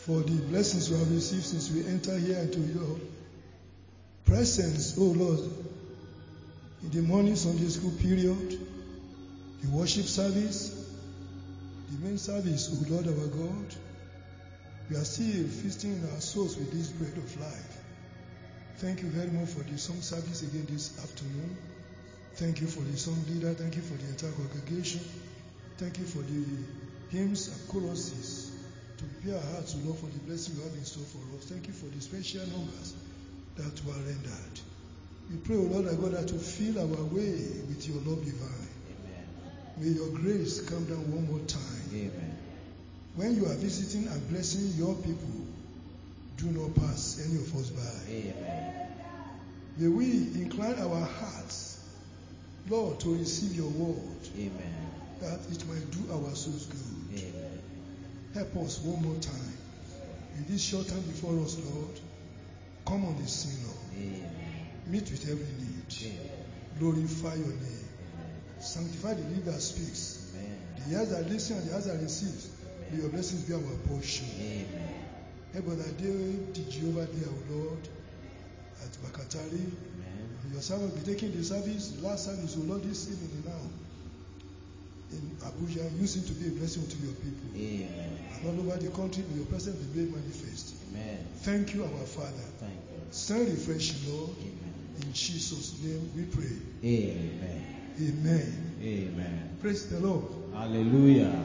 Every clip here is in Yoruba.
for the blessings we have received since we enter here into your presence, oh Lord, in the morning Sunday school period, the worship service, the main service, oh Lord our God. We are still feasting in our souls with this bread of life. Thank you very much for the song service again this afternoon. Thank you for the song leader. Thank you for the entire congregation. Thank you for the hymns and choruses to prepare our hearts, Lord, for the blessing you have in store for us. Thank you for the special numbers that were rendered. We pray, O Lord our God, that to fill our way with your love divine. Amen. May your grace come down one more time. Amen. When you are visiting and blessing your people, do not pass any of us by. Amen. May we incline our hearts, Lord, to receive your word, Amen. that it might do our souls good. Amen. Help us one more time. In this short time before us, Lord, come on the scene, Lord. Amen. Meet with every need. Amen. Glorify your name. Sanctify the leader that speaks. Amen. The ears that listen and the eyes that receive. May your blessings be our portion. Amen. Help us that day, the Jehovah there, O Lord, at Bakatari. Amen. Your servant will be taking the service, the last service, O Lord, this evening now. In Abuja, use it to be a blessing to your people. Amen. And all over the country, may your presence be made manifest. Amen. Thank you, our Father. Thank you. Send refreshing, Lord. Amen. In Jesus' name we pray. Amen. Amen. Amen. Praise the Lord. Hallelujah.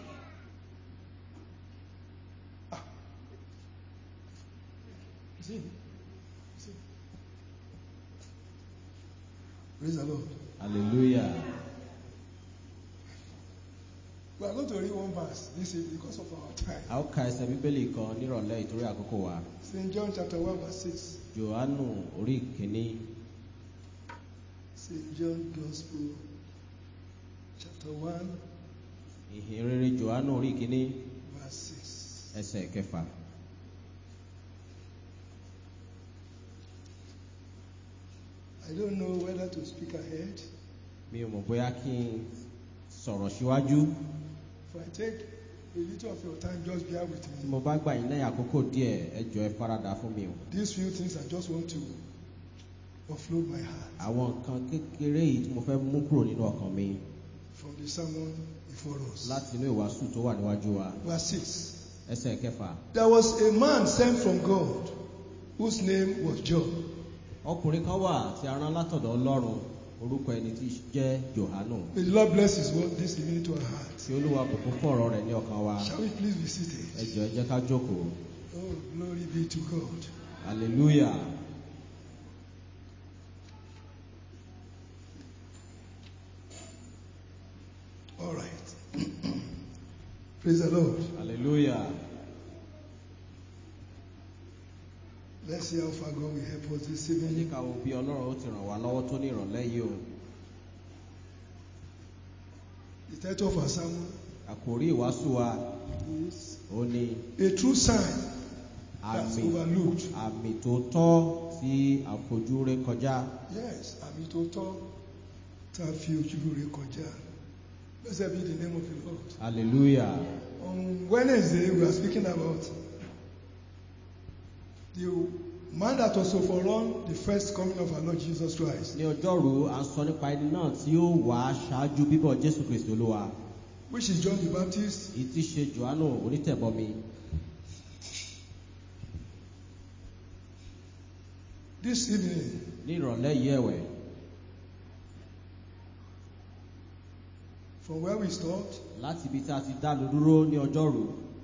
See? See? Praise the Lord. Hallelujah. We are going to read one verse this evening because of our time. A ó ka ẹsẹ̀ bíbélì kan nírọ̀lẹ́ ìtorí àkókò wa. St. John chapter 1, verse 6. Jòhánù orí kìíní St. John Gospel chapter 1, ìhìn rere Jòhánù orí kìíní verse 6. ẹsẹ̀ kẹfà. I don't know whether to speak ahead. Mi ò mọ̀ bóyá kí n sọ̀rọ̀ síwájú. If I take a little of your time, just bear with Tí me. mo bá gbà yín lẹ́yìn àkókò díẹ̀, ẹ jọ̀ọ́ ẹ faradà fún mi o. These few things I just want to offload my heart Àwọn nǹkan kékeré yìí tí mo fẹ́ mú kúrò nínú ọkàn mi from the sermon before us. láti inú ìwàásù tó wà níwájú wa. Verse 6. Ẹsẹ̀ kẹfà. There was a man sent from God whose name was John. Ọkùnrin kan wà tí a rán látọ̀dọ̀ Ọlọ́run orúkọ ẹni tí í jẹ́ Jòhánù. May the Lord bless his word this evening to our hearts. Tí Olúwa bùkún fún ọ̀rọ̀ rẹ̀ ní ọkàn wa. Shall we please be Ẹ seated? jọ̀ọ́ ẹ jẹ́ ká jókòó. Oh, glory be to God. Hallelujah. All right. Praise the Lord. Hallelujah. Let's see how far God will help us this Ẹ jẹ́ evening. ká wo bí Ọlọ́run ó ti ràn wá lọ́wọ́ tó ní ìrọ̀lẹ́ yìí o. The title of our sermon Àkòrí ìwàásù wa is ó ní A True Sign That's àmì Overlooked. àmì tó tọ́ tí àfojú ré kọjá. Yes, àmì tó tọ́ tá a fi ojú rẹ̀ kọjá. Blessed be the name of the Lord. Hallelujah. On Wednesday, we are speaking about the man that was to forerun the first coming of our Lord Jesus Christ, Ní ọjọ́rú, à ń sọ nípa ẹni náà tí ó wà ṣáájú bíbọ̀ Jésù Kristi Olúwa. which is John the Baptist. Èyí tí ṣe Jòhánù onítẹ̀bọmi. This evening, Ní ìrọ̀lẹ́ yìí ẹ̀wẹ̀, from where we stopped, láti ibi tí a ti dánu dúró ní ọjọ́rú.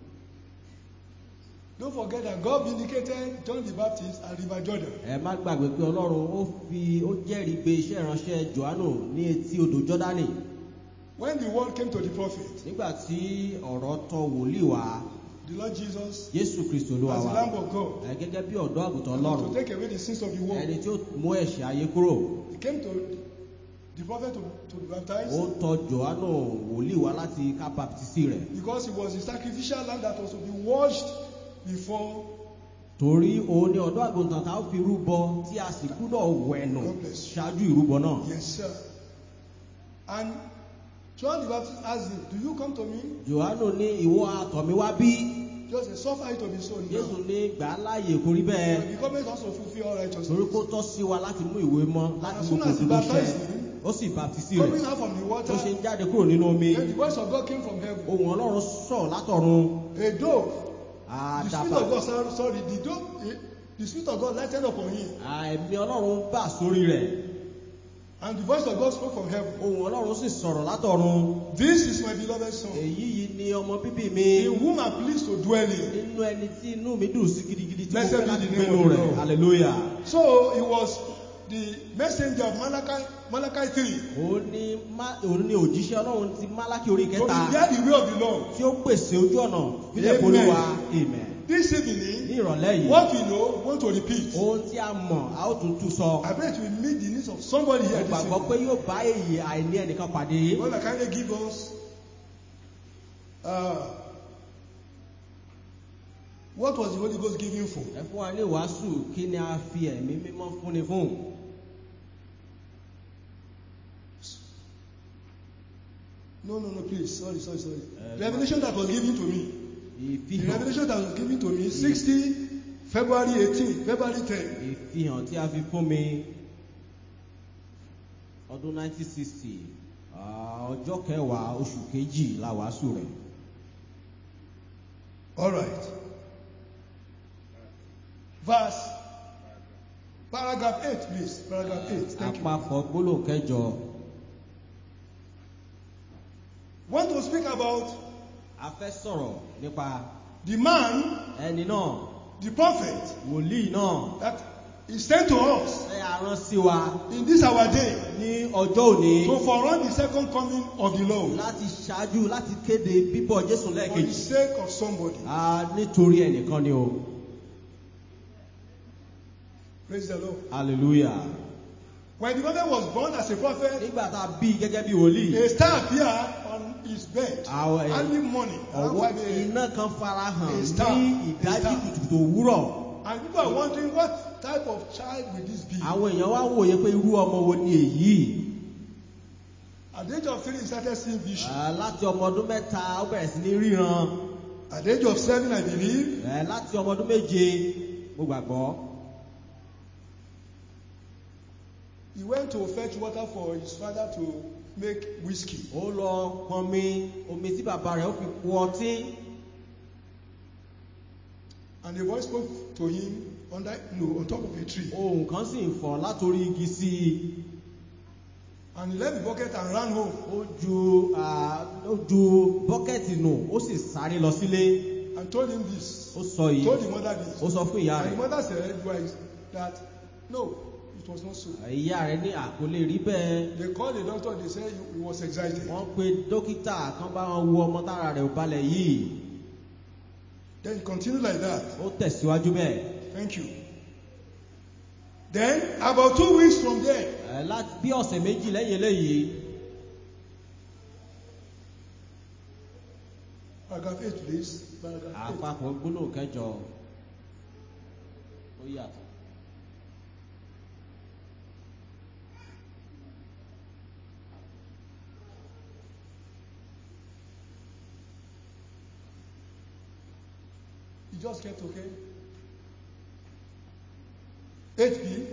don't forget that God vindicated John the Baptist at River Jordan. Ẹ má gbàgbé pé Ọlọ́run ó fi ó jẹ́rìí gbé iṣẹ́ ìránṣẹ́ Jòhánù ní etí odò Jọ́dánì. When the word came to the prophet, Nígbà tí ọ̀rọ̀ tọ wòlíì wá, the Lord Jesus, Jésù Kristi Olúwa as the wa. Lamb of God, Ẹ gẹ́gẹ́ bí ọ̀dọ́ àgùntàn Ọlọ́run. to take away the sins of the world, Ẹni tí ó mú ẹ̀ṣẹ̀ ayé kúrò. he came to the prophet to, to be baptized Ó tọ Jòhánù wòlíì wá láti ká baptisi rẹ̀. because he was the sacrificial lamb that was to be washed before Torí òun ni ọ̀dọ́ àgùntàn tá ó fi rúbọ tí a sì gbúdọ̀ wẹ̀nù God bless you. ṣáájú ìrúbọ náà. Yes, sir. And John the Baptist asked him, Do you come to me? Jòhánù ní ìwọ àtọ̀ mi wá bí. just say, suffer it to be so jésù now. ní gbà á láàyè kó rí bẹ́ẹ̀ But the government also fulfill all torí righteousness. kó tọ́ sí wa láti mú ìwé mọ́ láti as mú soon as he kòtò ṣẹ baptized him, ó sì baptisi rẹ̀ Coming out from the tó ṣe water, ń jáde kúrò nínú omi then the voice of God came from heaven. ohun ọlọ́run sọ̀ látọ̀run A dove. The Spirit àdàbà of God, sorry, sorry the dove, eh, the Spirit of God lighted upon him. ẹ̀mí ọlọ́run bà sórí rẹ̀ And the voice of God spoke from heaven. ohun ọlọ́run sì sọ̀rọ̀ látọ̀run This is my beloved son, èyí yìí ni ọmọ bíbí mi in whom I'm pleased to dwell in. nínú ẹni tí inú mi dùn sí gidigidi tí mo Blessed fẹ́ be láti the name gbénu of the rẹ̀ Lord. hallelujah. So he was the messenger of Malachi, Malachi 3 òun ni má- òun ni òjíṣẹ́ ọlọ́run ti málákì orí to kẹta prepare the way of the Lord. tí ó pèsè ojú ọ̀nà fílẹ̀ Amen. polúwa amen. This ní evening, ìrọ̀lẹ́ yìí what we know, we want to repeat. ohun tí a mọ̀ a ó tún tún sọ I bet we meet the needs of somebody here mo this gbàgbọ́ evening. pé yóò bá èyí àìní ẹnìkan pàdé God can kindly give us uh, what was the Holy Ghost giving for? ẹ fún wa ní ìwàásù kí ni a fi ẹ̀mí mímọ́ fúnni fún No, no, no, please. Sorry, sorry, sorry. Uh, revelation that was given to me. The ìfihàn revelation that was given to me 60 February 18, February 10. ìfihàn tí a fi fún mi ọdún 1960 ah, ọjọ́ kẹwàá oṣù kejì la wàásù rẹ̀ All right. Verse, paragraph 8, please. Paragraph 8. Thank you. àpapọ̀ gbólóhùn kẹjọ Want to speak about a fẹ́ sọ̀rọ̀ nípa the man, ẹni náà the prophet, wòlíì náà that is sent to us ṣe arán sí wa in this our day ní ọjọ́ òní to forerun the second coming of the Lord láti ṣáájú láti kéde bíbọ̀ Jésù for the lẹ́ẹ̀kejì sake of somebody. Ah, nítorí ẹnìkan ni o Praise the Lord. hallelujah When the prophet was born as a prophet, nígbà tá a bí i gẹ́gẹ́ bí wòlíì a star appeared on his bed Àwọn ẹ̀- early morning around ọwọ́ 5 a.m. iná kan farahàn A star, ní a ìdájí star. kùtùkùtù òwúrọ̀ And people are wondering what type of child will this be? àwọn èèyàn wá wòye pé irú ọmọ wo ni èyí At the age of three, he started seeing vision. Ah, láti ọmọ ọdún mẹ́ta ó bẹ̀rẹ̀ sí ní ríran At the age of seven, I believe, Eh, láti ọmọ ọdún méje mo gbàgbọ́ he went to fetch water for his father to make whiskey. ó lọ pọnmi omi tí bàbá rẹ̀ ó fi po ọtí And the voice spoke to him under, no, on top of a tree. ohun kan sì ń fọ̀ látòrí igi sí i And he left the bucket and ran home ó ju ah, ó ju bọ́kẹ́tì nù ó sì sáré lọ sílé and told him this. ó sọ yìí Told the mother this. ó sọ fún ìyá And the rẹ̀ mother said well, that no, it was not so. ìyá rẹ̀ ní àkọlé rí bẹ́ẹ̀ They called the doctor and they said he was excited. wọ́n pe dókítà kan bá wọn wo ọmọ tára rẹ̀ ò balẹ̀ yìí Then he continued like that. ó tẹ̀síwájú bẹ́ẹ̀ Thank you. Then, about two weeks from there, Eh, láti bí ọ̀sẹ̀ méjì lẹ́yìn eléyìí paragraph 8, please. Paragraph 8. àpapọ̀ gbólóhùn kẹjọ ó yàtọ̀. He just kept okay. 8b.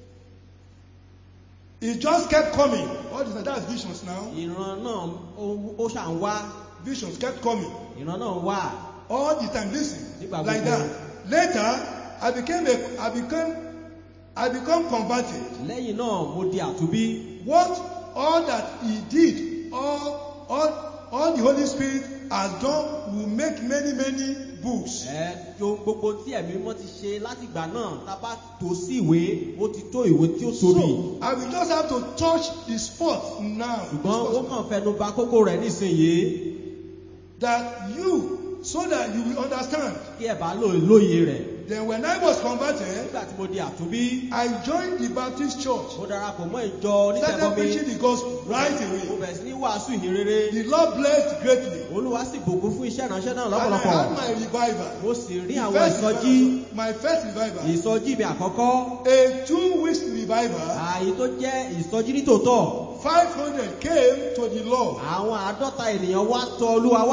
He just kept coming. What is that? That's visions now. ìran náà ó- ó ṣà ń wá Visions kept coming. ìran náà ń wá All the time. Listen. Nígbà Like gbogbo. that. Later, I became a, I became, I become converted. lẹ́yìn náà mo di àtúbí What all that he did, all, all, all the Holy Spirit has done will make many, many books. ẹ jo gbogbo tí ẹ̀mí mọ́ ti ṣe látìgbà náà tá a bá tó sí ìwé ó ti tó ìwé tí ó tóbi So, I will just have to touch the spot now. the ṣùgbọ́n ó spot kàn fẹnu ba kókó rẹ̀ nísìnyìí that you, so that you will understand. kí ẹ bá lò lóye rẹ̀ Then when I was converted, nígbà tí mo di àtúbí I joined the Baptist church. mo darapọ̀ mọ́ ìjọ Started onítẹ̀bọmi preaching the gospel right mo away. bẹ̀rẹ̀ sí ní wàásù ìhìnrere The Lord blessed greatly. olúwa sì bùkún fún iṣẹ́ ìránṣẹ́ náà And I lọ́pọ̀lọpọ̀ had my revival. mo sì rí The àwọn first ìsọjí revival, my first revival. ìsọjí mi àkọ́kọ́ A two weeks revival. ààyè tó jẹ́ ìsọjí nítòótọ́ 500 came to the Lord. àwọn àádọ́ta ènìyàn wá tọ̀ olúwa wá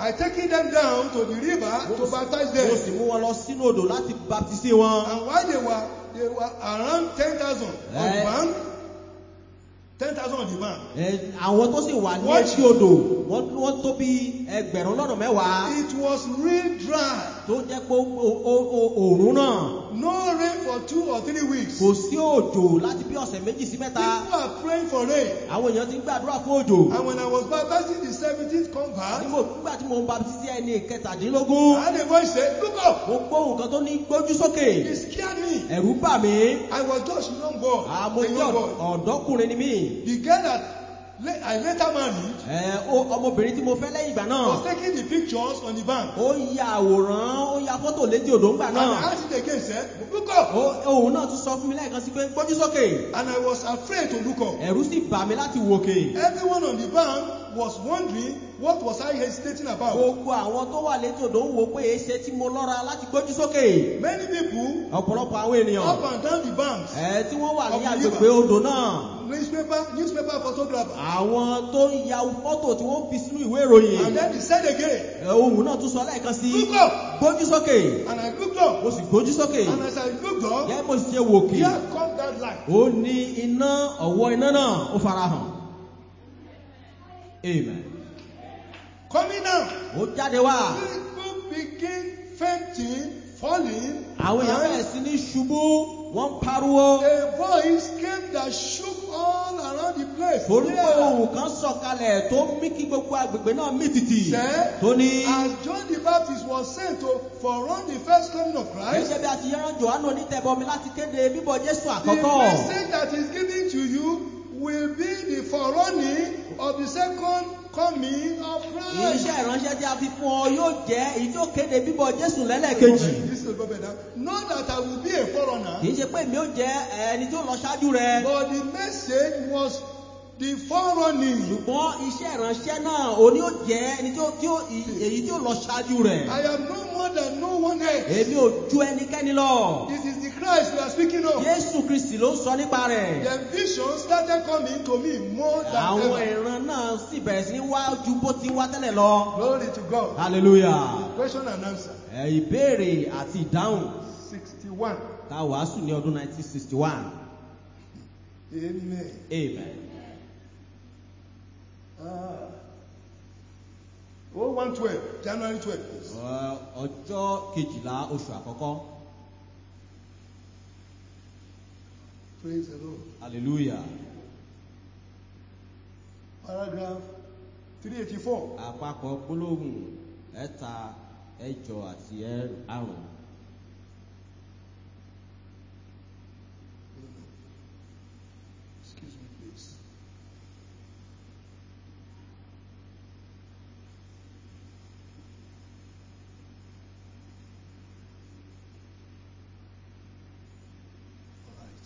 I taking them down to the river to baptize mo sì them. mú wọn lọ sínú odò láti baptisi wọn. And while they were they were around ten thousand on the Eh. bank, ten thousand on the bank. Ẹ, àwọn tó sì wà ní What? etí odò wọ́n wọ́n tó bí ẹgbẹ̀rún lọ́nà mẹ́wàá It was real dry. tó jẹ́ pé ó- ó- ó- ó- òòrùn náà No rain for two or three weeks. kò sí òjò láti bí ọ̀sẹ̀ méjì sí mẹ́ta. People are praying for rain. àwọn èèyàn ti ń gbàdúrà fún òjò. And when I was baptizing the 17th Ní convert, mo- nígbà tí mo ń baptisi ẹni kẹtàdínlógún I had a voice say, Look up! mo gbóhùn kan tó ní gbójú sókè It scared me. ẹ̀rù bà mí I was just a young boy. àmọ́ a jẹ́ young boy. ọ̀dọ́kùnrin ni mí. The girl that la- I later married Ẹ, ó- ọmọbìnrin tí mo fẹ́ lẹ́yìn ìgbà náà was taking the pictures on the bank. ó ya àwòrán ó ya fọ́tò létí odò ńgbà And náà. I asked it again, said, Look up! Ó- òun náà tún sọ fún mi lẹ́ẹ̀kan sí pé gbójú sókè And I was afraid to look up. ẹ̀rù sì bà mí láti wòkè. Everyone on the bank was wondering what was I hesitating about. gbogbo àwọn tó wà létí odò ń wo pé èéṣe tí mo lọ́ra láti gbójú sókè. Many people ọ̀pọ̀lọpọ̀ àwọn ènìyàn up and down the banks, ẹ̀ tí wọ́n wà ní Of the agbègbè river. odò náà. newspaper, newspaper photographer. àwọn tó ń ya fọ́tò tí wọ́n fi sínú ìwé ìròyìn. And then he said again, Ẹ, ohun náà tún sọ lẹ́ẹ̀kan sí Look up! gbójú sókè And I looked up. mo sì gbójú sókè And as I looked up, gẹ́gẹ́ bó ṣe wòkè here come that light. ó ní iná ọ̀wọ́ iná náà ó farahàn amen Coming down. ó jáde wá People begin fainting, falling. àwọn èèyàn bẹ̀rẹ̀ and sí ní ṣubú wọ́n ń pariwo A voice came that shook all around the place. torí pé Yeah. ohun kan sọ̀kalẹ̀ tó mí kí gbogbo agbègbè náà mì tìtì Sẹ́, tó ní As John the Baptist was sent to forerun the first coming of Christ, gẹ́gẹ́ bí a ti yẹ́rán Jòhánù onítẹ̀bọmi láti kéde bíbọ̀ Jésù the àkọ́kọ́ message that is given to you will be the forerunning of the second coming of Christ. iṣẹ́ ìránṣẹ́ tí a fi fún ọ yóò jẹ́ èyí tó kéde bíbọ̀ Jésù lẹ́lẹ́kejì. This is Robert now. Not that I will be a forerunner, kì í ṣe pé mi ò jẹ́ ẹni tí ó lọ ṣáájú rẹ. but the message was the forerunning. ṣùgbọ́n iṣẹ́ ìránṣẹ́ náà òní ó jẹ́ ẹni tí ó tí ó èyí tí ó lọ ṣáájú rẹ̀. I am no more than no one else. èmi ò ju ẹnikẹ́ni lọ. This is the Christ we are speaking of. Jésù Kristì ló ń sọ nípa rẹ̀. The vision started coming to me more than àwọn ever. ìran náà sì bẹ̀rẹ̀ sí ní wá ju bó ti wá tẹ́lẹ̀ lọ. Glory to God. hallelujah. Question and answer. ẹ ìbéèrè àti ìdáhùn 61. ta wàásù ní ọdún 1961. Amen. amen. Ah. Oh, 112, January 12. Ọ- ọjọ́ kejìlá oṣù àkọ́kọ́. Praise the Lord. hallelujah. Paragraph 384. àpapọ̀ gbólóhùn ẹ̀ta ẹ̀jọ àti ẹ̀- àrùn. Excuse me, please. All right.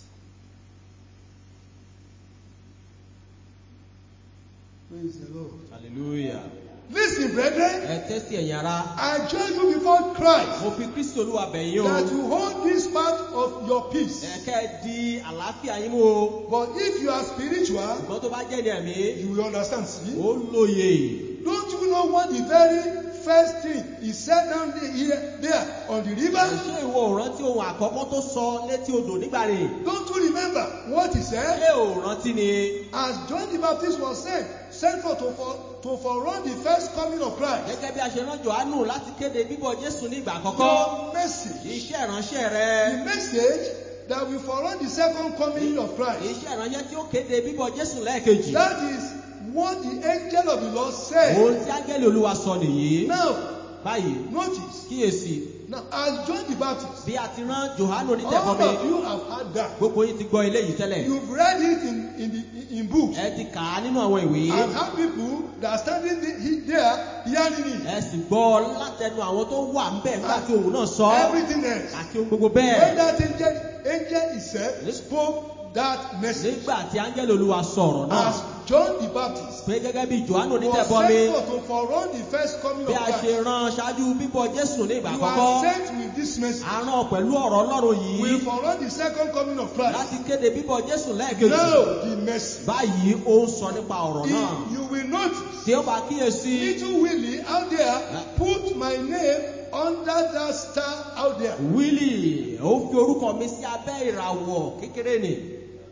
Praise the Lord. hallelujah. Listen, brethren, ẹ tẹ́sí ẹ̀yin ara. I join you before Christ mo fi kristi olúwa bẹ̀ yín that o. you hold this part of your peace. ẹ̀kẹ́ di àlàáfíà yín mú o. But if you are spiritual, ṣùgbọ́n tó bá jẹ́ ní ẹ̀mí. you will understand. See? ó lóye. Don't you know what the very first thing he said down there, here, there on the river? ṣé ìwọ ò rántí ohun àkọ́kọ́ tó sọ létí odò nígbà rẹ̀? Don't you remember what he said? ṣé ò rántí ni? As John the Baptist was sent, sent for to, for to forerun the first coming of Christ. gẹ́gẹ́ bí a ṣe rán Jòhánù láti kéde bíbọ̀ Jésù ní ìgbà àkọ́kọ́. Your message, iṣẹ́ ìránṣẹ́ rẹ. the message that will forerun the second coming of Christ. iṣẹ́ ìránṣẹ́ tí ó kéde bíbọ̀ Jésù lẹ́ẹ̀kejì. That is what the angel of the Lord said. ohun tí áńgẹ́lì olúwa sọ nìyí. Now, báyìí notice. kíyèsí Now, as John the Baptist, bí a ti rán Jòhánù all onítẹ̀bọmi of you have heard that. gbogbo yín ti gbọ́ eléyìí tẹ́lẹ̀. You've read it in, in, the, in books. ẹ ti kà á nínú àwọn ìwé. and have people that are standing the- he- there hearing it. ẹ sì gbọ́ látẹnu àwọn tó wà ń bẹ̀ nígbà tí òun náà sọ. Everything else. àti ohun gbogbo When bẹ́ẹ̀. that angel, angel himself spoke that message nígbà tí áńgẹ́lì olúwa sọ̀rọ̀ náà. as John the Baptist pé gẹ́gẹ́ bí johannu was onítẹ̀bọmi sent forth to forerun the first coming bí of a ṣe Christ. rán ṣáájú bíbọ̀ jésù ní ìgbà You àkọ́kọ́ are sent with this message. a rán pẹ̀lú ọ̀rọ̀ ọlọ́run yìí We forerun the second coming of Christ. láti kéde bíbọ̀ jésù lẹ́ẹ̀kejì Now the message. báyìí ó ń sọ nípa ọ̀rọ̀ náà If you will notice, tí ó bá kíyèsí little Willie out there put my name under that star out there. wílì ó fi orúkọ mi sí abẹ́ ìràwọ̀ kékeré ni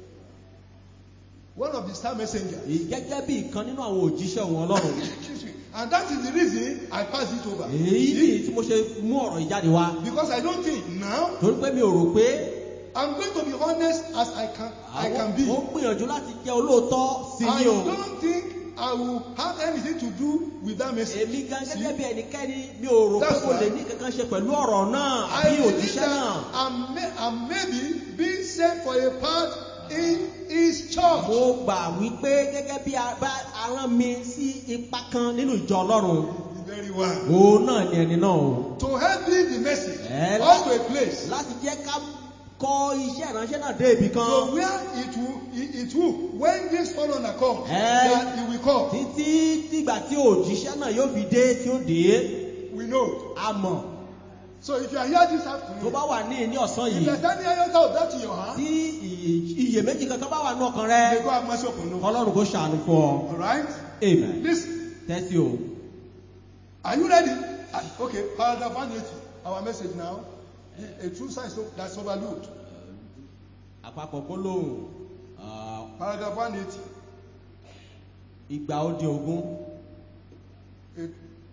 One of the star messengers. gẹ́gẹ́ bí ìkan nínú àwọn òjíṣẹ́ òun ọlọ́run Excuse me. And that is the reason I pass it over. èyí ni tí mo ṣe mú ọ̀rọ̀ ìjáde wá Because I don't think now torí pé mi ò rò pé I'm going to be honest as I can I can be. mo gbìyànjú láti jẹ́ olóòótọ́ sí I ni o don't think I will have anything to do with that message. èmi gan See? gẹ́gẹ́ bí ẹnikẹ́ni mi ò rò pé That's mo lè right. ní kankan ṣe pẹ̀lú ọ̀rọ̀ náà I àbí believe òjíṣẹ́ that náà I'm, may, I'm maybe being sent for a part in his church. mo gbà wípé gẹ́gẹ́ bí a bá arán mi sí ipa kan nínú ìjọ ọlọ́run Very well. òun náà ni ẹni náà o To help me the message Eh, up to a place. láti jẹ́ ká kọ iṣẹ́ ìránṣẹ́ náà dé ibì kan So where it will, it, it will, when this forerunner comes, Eh. that he will come. títí dìgbà tí òjíṣẹ́ náà yóò fi dé tí ó dé We know. a mọ̀ So if you are here this tó afternoon, bá wà ní ní ọ̀sán if yìí there's any iota of that in your heart, tí iyè- iyèméjì kankan bá wà ní ọkàn may rẹ God have mercy upon you. ọlọ́run kò ṣàánú fún ọ Alright? amen Listen. tẹ́tí o Are you ready? Ah, Okay, paragraph 180. Our message now. A true science that's overlooked. àpapọ̀ gbólóhùn ah, Paragraph 180. igba ó dín ogún A-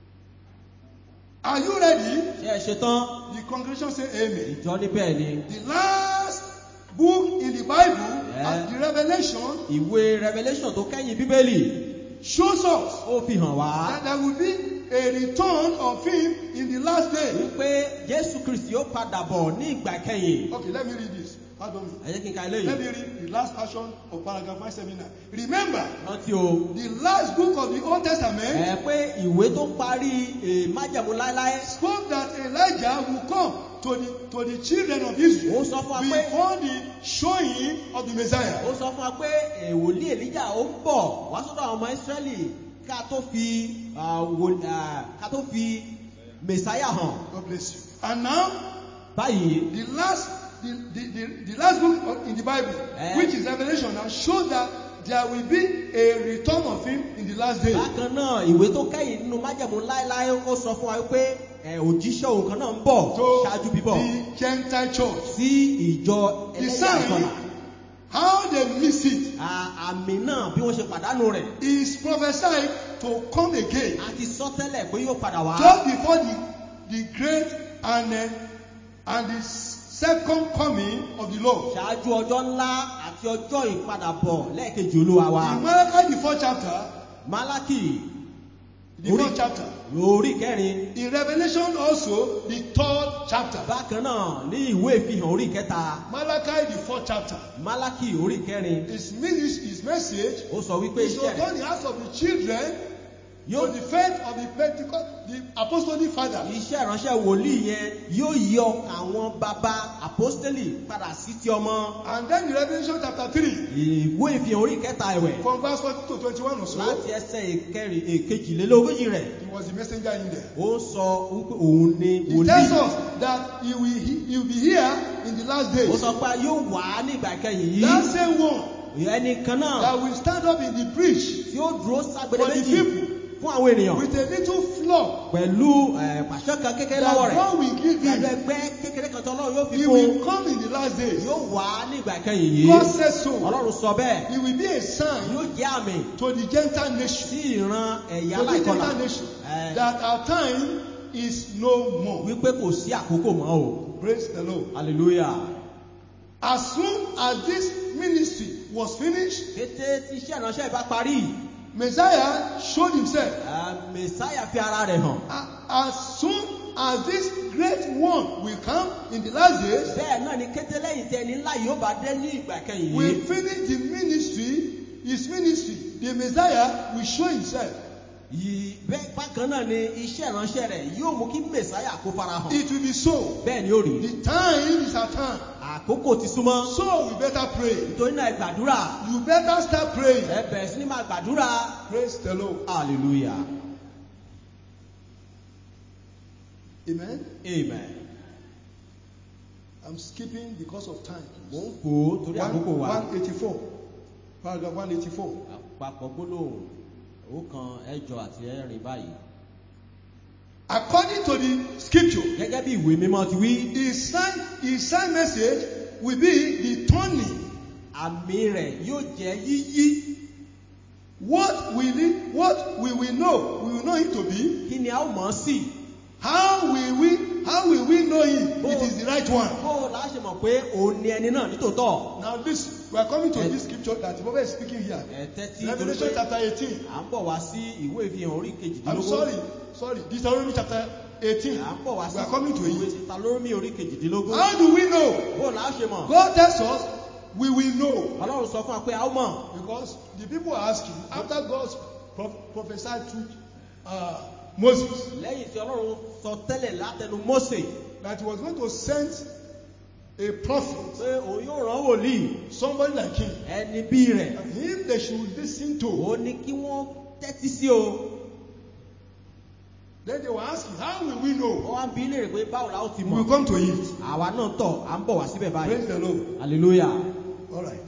Are you ready? ṣé ẹ ṣe tán The congregation say amen. ìjọ ní bẹ́ẹ̀ ni The last book in the Bible, Yeah. and the Revelation, ìwé revelation tó kẹ́yìn bíbélì shows us ó fi hàn wá that there will be a return of him in the last day. wípé jésù kristi ó padà bọ̀ ní ìgbà kẹyìn Okay, let me read this. Pardon me. ẹ jẹ́ kí n ka Let eléyìí me read the last portion of paragraph 179. Remember, rántí o the last book of the Old Testament ẹ pé ìwé tó parí eh, májẹ̀mú láéláé spoke that Elijah will come to the, to the children of Israel ó sọ fún wa pé before the showing of the Messiah. ó sọ fún wa pé eh, wòlíì èlíjà ó ń bọ̀ wá sọ́dọ̀ àwọn ọmọ ísírẹ́lì ká tó fi ah, wò- ah, ká tó fi mẹ̀sáyà hàn God bless you. And now, báyìí the last, the, the, the, the last book of- in the Bible, Eh. which is Revelation, now shows that there will be a return of him in the last day. bákan náà ìwé tó kẹ́yìn nínú májẹ̀mú láéláé ó sọ fún wa pé eh, òjíṣẹ́ òun kan náà ń bọ̀ To ṣáájú bíbọ̀ the Gentile church. sí ìjọ The ẹlẹ́yà sign, ìkọlà how they miss it, À- àmì náà bí wọ́n ṣe pàdánù rẹ̀ is prophesied to come again a ti sọ tẹ́lẹ̀ pé yóò padà wá just before the, the great and, uh, and the second coming of the Lord. ṣáájú ọjọ́ ńlá àti ọjọ́ ìpadàbọ̀ lẹ́ẹ̀kejì olúwa wa In Malachi, the fourth chapter, málákì the Orí- fourth chapter. lórí kẹrin In Revelation also, the third chapter. bákan náà ní ìwé ìfihàn orí kẹta Malachi, the fourth chapter. málákì orí kẹrin His, ministry, his message ó sọ wípé is to iṣẹ́ turn the hearts of the children yóò to the faith of the Pentecost, the apostolic fathers. iṣẹ́ ìránṣẹ́ wòlíì yẹn yóò yí ọkàn àwọn bàbá àpọ́stélì padà sí ti ọmọ And then in Revelation chapter 3, ìwé ìfihàn orí kẹta ẹ̀wẹ̀ from verse 40 to 21 or so, láti ẹsẹ̀ ìkẹrin èkejìlélógójì rẹ̀ he was the messenger in there. ó sọ wípé òun ni He tells wòlíì us that he will, he, he will be here in the last ó days. sọ pé yóò wá ní ìgbà kẹyìn That yìí same one ẹnì kan náà that will stand up in the breach tí ó dúró ságbede For the méjì people. fún àwọn ènìyàn with a little flock pẹ̀lú eh, pàṣẹ kan kékeré lọ́wọ́ that rẹ̀ God will give pẹ̀lú him. ẹgbẹ́ kékeré kan tó lọ́wọ́ yóò fi He fún will come in the last days. yóò wá ní ìgbà kẹyìn yìí God says so. ọlọ́run sọ bẹ́ẹ̀ He will be a sign yóò jẹ́ àmì to the Gentile nation, sí ìran ẹ̀yà to the aláìkọlà Gentile nation, Eh. that our time is no more. wípé kò sí àkókò mọ́ o Praise the Lord. hallelujah As soon as this ministry was finished, kété tí iṣẹ́ ìránṣẹ́ ìbá parí Messiah showed himself. eh, mẹsáyà fi ara rẹ̀ hàn A- As soon as this great one will come in the last days, bẹ́ẹ̀ náà ni kété lẹ́yìn tí ẹni ńlá yóò bá dé ní ìgbà kẹyìn we yìí finish the ministry, his ministry. The Messiah will show himself. yìí bẹ́ẹ̀ bákan náà ni iṣẹ́ ìránṣẹ́ rẹ̀ yóò mú kí mẹsáyà kó fara hàn It will be so. bẹ́ẹ̀ ni ó rí The time is our time. àkókò ti súnmọ́ So we better pray. nítorí náà ẹ gbàdúrà You better start praying. ẹ bẹ̀rẹ̀ sí ní máa gbàdúrà Praise the Lord. hallelujah Amen. amen I'm skipping because of time. mò ń fò ó torí àkókò wa 184. Paragraph 184. àpapọ̀ gbólóhùn ọ̀kan ẹ̀jọ àti ẹ̀rin báyìí According to the scripture, gẹ́gẹ́ bí ìwé mímọ́ ti wí his sign, his sign message will be the turning. àmì rẹ̀ yóò jẹ́ yíyí What will it, what we will know, we will know it to be. kí ni a ó mọ̀ ọ́ sí How will we, how will we know it? It is the right one. bó o la ṣe mọ̀ pé òun ni ẹni náà nítòótọ́ Now listen, we are coming to Eh. this scripture that the prophet is speaking here. ẹ tẹ́tí torí Revelation pé chapter 18. à ń bọ̀ wá sí ìwé ìfihàn orí I'm kejìdínlógún sorry, sorry. Deuteronomy chapter 18. à ń bọ̀ wá sí We are coming to ìwé it. títa lórí orí kejìdínlógún How do we know? bó o la ṣe mọ̀ God tells us we will know. ọlọ́run sọ fún wa pé a ó mọ̀ Because the people are asking, after God pro- prophesied to uh, Moses lẹ́yìn tí ọlọ́run sọ tẹ́lẹ̀ látẹnu Mósè that he was going to send a prophet, pé òun yóò rán wòlíì somebody like him, ẹni bí rẹ̀ and him they should listen to. ó ní kí wọ́n tẹ́tí sí o Then they were asking, how will we wọ́n know? wá ń bi í léèrè pé báwo la ó ti We will mọ̀ come to it. àwa náà tọ̀ à ń bọ̀ wá síbẹ̀ báyìí Praise the Lord. hallelujah All right.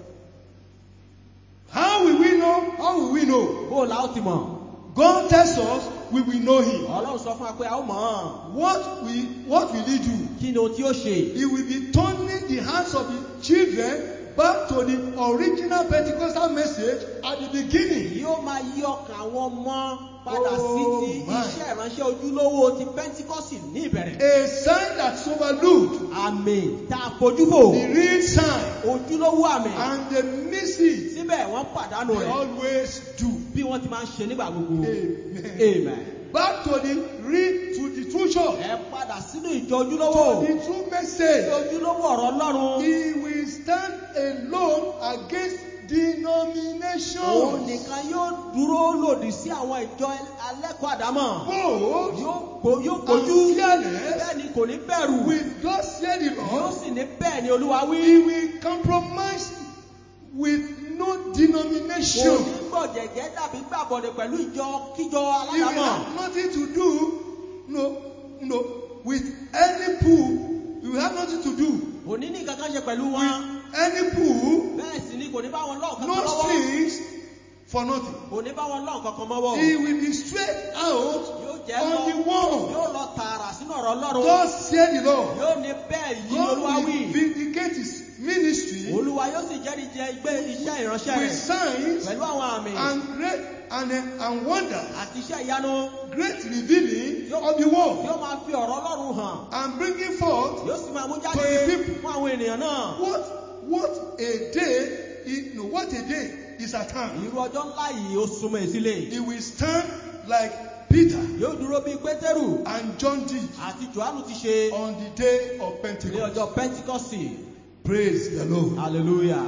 How will we know? How will we know? bó o la ó ti mọ̀ God tells us we will know him. ọlọ́run sọ fún wa pé a ó mọ̀ ọ́n What will, what will he do? kí ni ohun tí ó ṣe He will be turning the hearts of the children back to the original Pentecostal message at the beginning. yóò máa yí ọkàn àwọn ọmọ padà sí Oh, ti my. iṣẹ́ ìránṣẹ́ ojúlówó ti Pentikọ́sì ní ìbẹ̀rẹ̀ A sign that's overlooked, àmì tá a fojú fò the real sign, ojúlówó àmì and they miss it. síbẹ̀ wọ́n pàdánù They rẹ̀ always do. bí wọ́n ti máa ń ṣe nígbà gbogbo Amen. amen Back to the real, to the true church, ẹ padà sínú ìjọ ojúlówó the true message. ojúlówó ọ̀rọ̀ Ọlọ́run He will stand alone against denominations. òun nìkan yóò dúró lòdì sí àwọn ìjọ alẹ́kọ̀ọ́ àdámọ̀ Bold yóò gbó- yóò gbójú and fearless bẹ́ẹ̀ ni kò ní bẹ̀rù with God said the yóò Lord. sì ní bẹ́ẹ̀ ni Olúwa wí He will compromise with no kò denomination. ní gbọ̀jẹ̀gẹ́ dàbí gbàbọ̀dẹ̀ pẹ̀lú ìjọ kíjọ He will aládàmọ̀ have nothing to do, no, no, with any pool. He will have nothing to do kò ní ní nǹkan kan ṣe pẹ̀lú with wọn any pool. bẹ́ẹ̀ sì ni kò ní bá wọn lọ́ọ̀ kankan No lọ́wọ́ strings for nothing. kò ní bá wọn lọ́ọ̀ kankan mọ́wọ́ He will be straight out yóò jẹ́ on lọ the wall. yóò lọ tààrà sínú ọ̀rọ̀ Ọlọ́run God said the Lord. yóò ní bẹ́ẹ̀ yìí ni Olúwa God wí will vindicate his ministry Olúwa yóò sì jẹ́rìí jẹ igbe iṣẹ́ ìránṣẹ́ with rẹ̀ signs pẹ̀lú àwọn àmì and great and, and wonders, àti iṣẹ́ ìyanu great revealing of the word, yóò máa fi ọ̀rọ̀ Ọlọ́run hàn and bringing forth yóò sì máa mú jáde To the people. fún àwọn ènìyàn náà what what a day is, no, what a day is at hand. irú ọjọ́ ńlá yìí ó súnmọ́ ìsílẹ̀ He will stand like Peter yóò dúró bíi Pétérù and John did àti Jòhánù ti ṣe on the day of ní Pentecost. ọjọ́ Pentikọ́sì Praise the Lord. hallelujah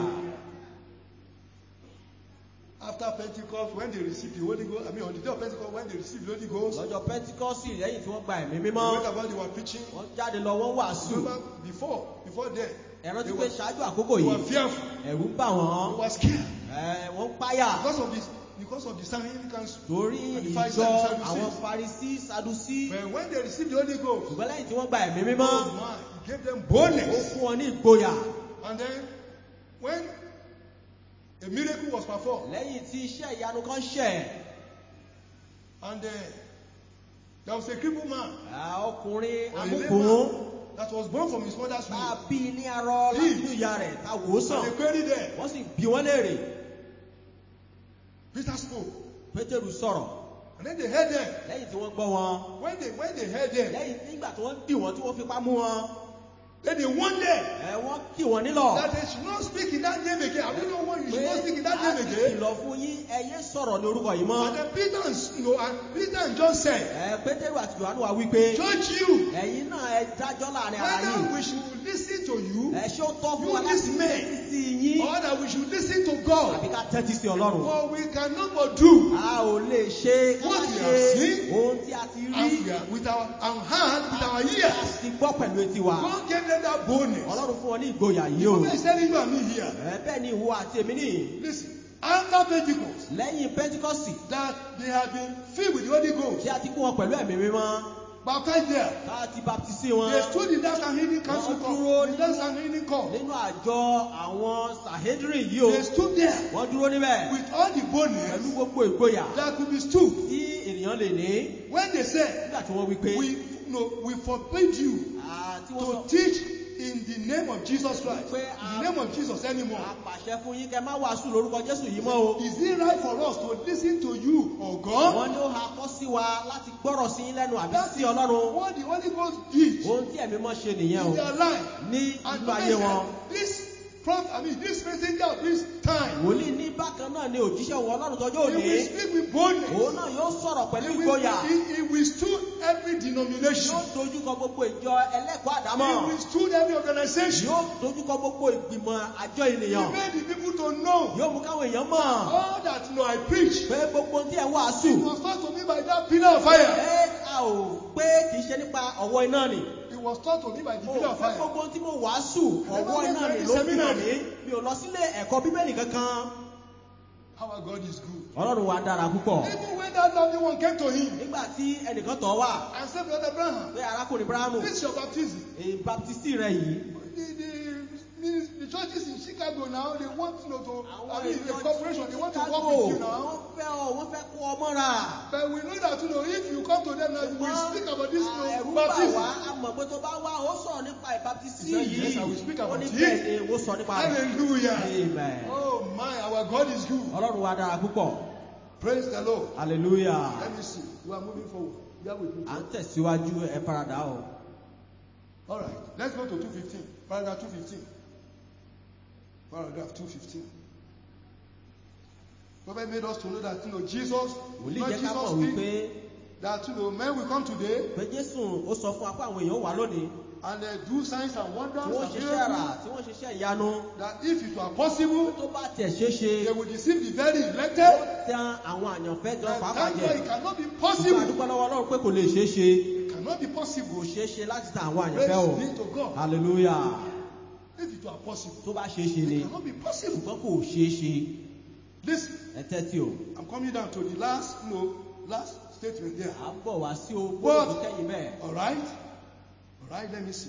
After Pentecost, when they received the Holy Ghost, I mean on the day of Pentecost, when they received the Holy Ghost, lọ́jọ́ Pentikọ́sì lẹ́yìn tí wọ́n gba ẹ̀mí they mímọ́ went about, they were preaching. wọ́n jáde lọ wọ́n wàásù Remember, before, before then, ẹ̀rọ they ti were, pé ṣáájú àkókò they were yìí fearful. ẹ̀rù ń bà wọ́n They were scared. ẹ̀, wọ́n ń páyà Because of this, because of the significance. torí And the ìjọ Pharisees and Sadducees. àwọn Farisí Sadusí But when they received the Holy Ghost, ṣùgbọ́n lẹ́yìn tí wọ́n gba ẹ̀mí mímọ́ oh my, it gave them ó boldness. fún wọn ní ìgboyà And then, when a miracle was performed, lẹ́yìn tí iṣẹ́ ìyanu kan ṣẹ̀ and uh, there was a crippled man, à, ọkùnrin or a amúkùn layman, that was born from his mother's tá a womb. bí ní arọ láti inú ìyá rẹ̀ tá a wò ó sàn And they queried them. wọ́n sì bí wọ́n léèrè Peter spoke. Pétérù sọ̀rọ̀ And then they heard them. lẹ́yìn tí wọ́n gbọ́ wọn When they when they heard them, lẹ́yìn nígbà tí wọ́n dì wọ́n tí wọ́n fipá mú wọn then they warned them ẹ̀ wọ́n kì wọ́n nílọ̀ that they should not speak in that name again. I don't know why you should not speak in that a name ti again. kìlọ̀ fún yín ẹ yé sọ̀rọ̀ ní orúkọ yìí mọ́ And then Peter and, you know, and Peter and John said, ẹ̀ Pétérù àti Jòhánù wá wí pé Judge you ẹ̀yin náà ẹ dájọ́ láàrin ara yín whether we should listen to you ẹ ṣé ó tọ́ fún You wa láti listen. tẹ́tí sí yín or that we should listen to God. àbí ká tẹ́tí sí ọlọ́run. For we cannot but do a ò lè ṣe ká What má we ṣe have seen, ohun tí a ti rí and we are with our, our hand, with our a ears. sì gbọ́ pẹ̀lú etí wa. God gave them that boldness. ọlọ́run fún wọn ní ìgboyà yìí o. What is telling you and me here? ẹ bẹ́ẹ̀ ni ìwọ àti èmi nìyí. Listen, after Pentecost, lẹ́yìn pentikọ́sì that they have been filled with the Holy Ghost, tí a ti kún wọn pẹ̀lú ẹ̀mí mímọ́ baptized there. tá a ti baptisi wọn They stood in that Sanhedrin council Wọ́n court. dúró In that Sanhedrin court. nínú àjọ àwọn sahedrin yìí o. They stood there wọ́n dúró níbẹ̀ with all the pẹ̀lú boldness gbogbo ìgboyà that could be stood. tí ènìyàn lè ní When they said, nígbà tí wọ́n wí pé we, no, we forbid you ah, tí wọ́n to sọ teach in the name of Jesus Christ, Pé, in the name of Jesus anymore. àpàṣẹ fún yín kẹ má wàásù lórúkọ Jésù yìí mọ́ o. Is it right for us to listen to you or God? wọ́n ní ó ha kọ́ sí wa láti gbọ́rọ̀ sí yín lẹ́nu àbí sí Ọlọ́run. What the Holy Ghost did ohun tí ẹ̀mí mọ́ ṣe nìyẹn o in their life. ní And inú to ayé wọn. this prophet, I mean, this messenger of this time, wòlíì ní bákan náà ni òjíṣẹ́ òun Ọlọ́run tọ́jú he will òní. speak with boldness. òun náà yóò sọ̀rọ̀ pẹ̀lú He will, ìgboyà. he, he withstood every denomination. yóò dojúkọ gbogbo ìjọ ẹlẹ́kọ̀ọ́ He àdámọ̀. withstood every organization. yóò dojúkọ gbogbo ìgbìmọ̀ àjọ He ènìyàn. made the people to know yóò mú káwọn èèyàn mọ̀ all that you know I preach. pé gbogbo ohun tí ẹ̀ ń wàásù. It was taught to me by that pillar of fire. ẹ a ò pé kì í ṣe nípa ọ̀wọ́ iná ni. It was taught to me by the o pillar of pé fire. gbogbo ohun tí mo wàásù ọ̀wọ́ iná ni ló fi hàn mí. mi ò lọ sílé ẹ̀kọ́ bíbélì kankan. Our God is good. ọlọ́run wa dára púpọ̀. Even when that lovely one came to him nígbà tí ẹnìkan tọ̀ wá and said, Brother Abraham, pé arákùnrin Brahamu this is your baptism. èyí baptisti rẹ yìí. The, the, the churches in Chicago now, they want you know, to, àwọn I mean, the ìjọ corporation, they want to Chicago work with you now. wọ́n fẹ́ ọ wọ́n fẹ́ kó ọ mọ́ra. But we know that, you know, if you come to them now, we speak about this, you ẹ̀rú know, bà baptism. wá a mọ̀ pé tó bá wá ó sọ̀rọ̀ nípa ìbáptísì He said, yìí. "Yes, I will speak ó about ní it." bẹ́ẹ̀ ni ó sọ nípa rẹ̀. Hallelujah. Amen. Oh my, our God is good. ọlọ́run wa dára púpọ̀. Praise the Lord. hallelujah. Let me see. We are moving forward. You are with me. à ń tẹ̀síwájú ẹ faradà o. All right. Let's go to 215. Paragraph 215. Paragraph 215. Prophet made us to know that, you know, Jesus, wòlíì not jẹ́ ká mọ̀ Jesus wípé speak, that, you know, men will come today pé Jésù ó sọ fún wa pé àwọn èèyàn wà lónìí and uh, do signs and wonders tí wọ́n and ṣiṣẹ́ àrà miracles, tí wọ́n ṣiṣẹ́ ìyanu that if it were possible, tó bá tiẹ̀ ṣeé ṣe they will deceive the very ó elected. tan àwọn àyànfẹ́ jọ And pàápàá thank jẹ. God it cannot be Ṣùgbọ́n possible. àdúgbò lọ́wọ́ Ọlọ́run pé kò lè ṣeé ṣe. It cannot be kò possible. ṣeé ṣe láti tan àwọn Praise àyànfẹ́ o. be to God. hallelujah. If it were possible, tó bá ṣeé ṣe ni it cannot be possible. ṣùgbọ́n kò ṣeé ṣe. Listen, ẹ tẹ́tí o. I'm coming down to the last, you know, last statement there. à ń bọ̀ wá sí o But- gbọ́dọ̀ kẹ́yìn bẹ́ẹ̀. All right? All right, let me see.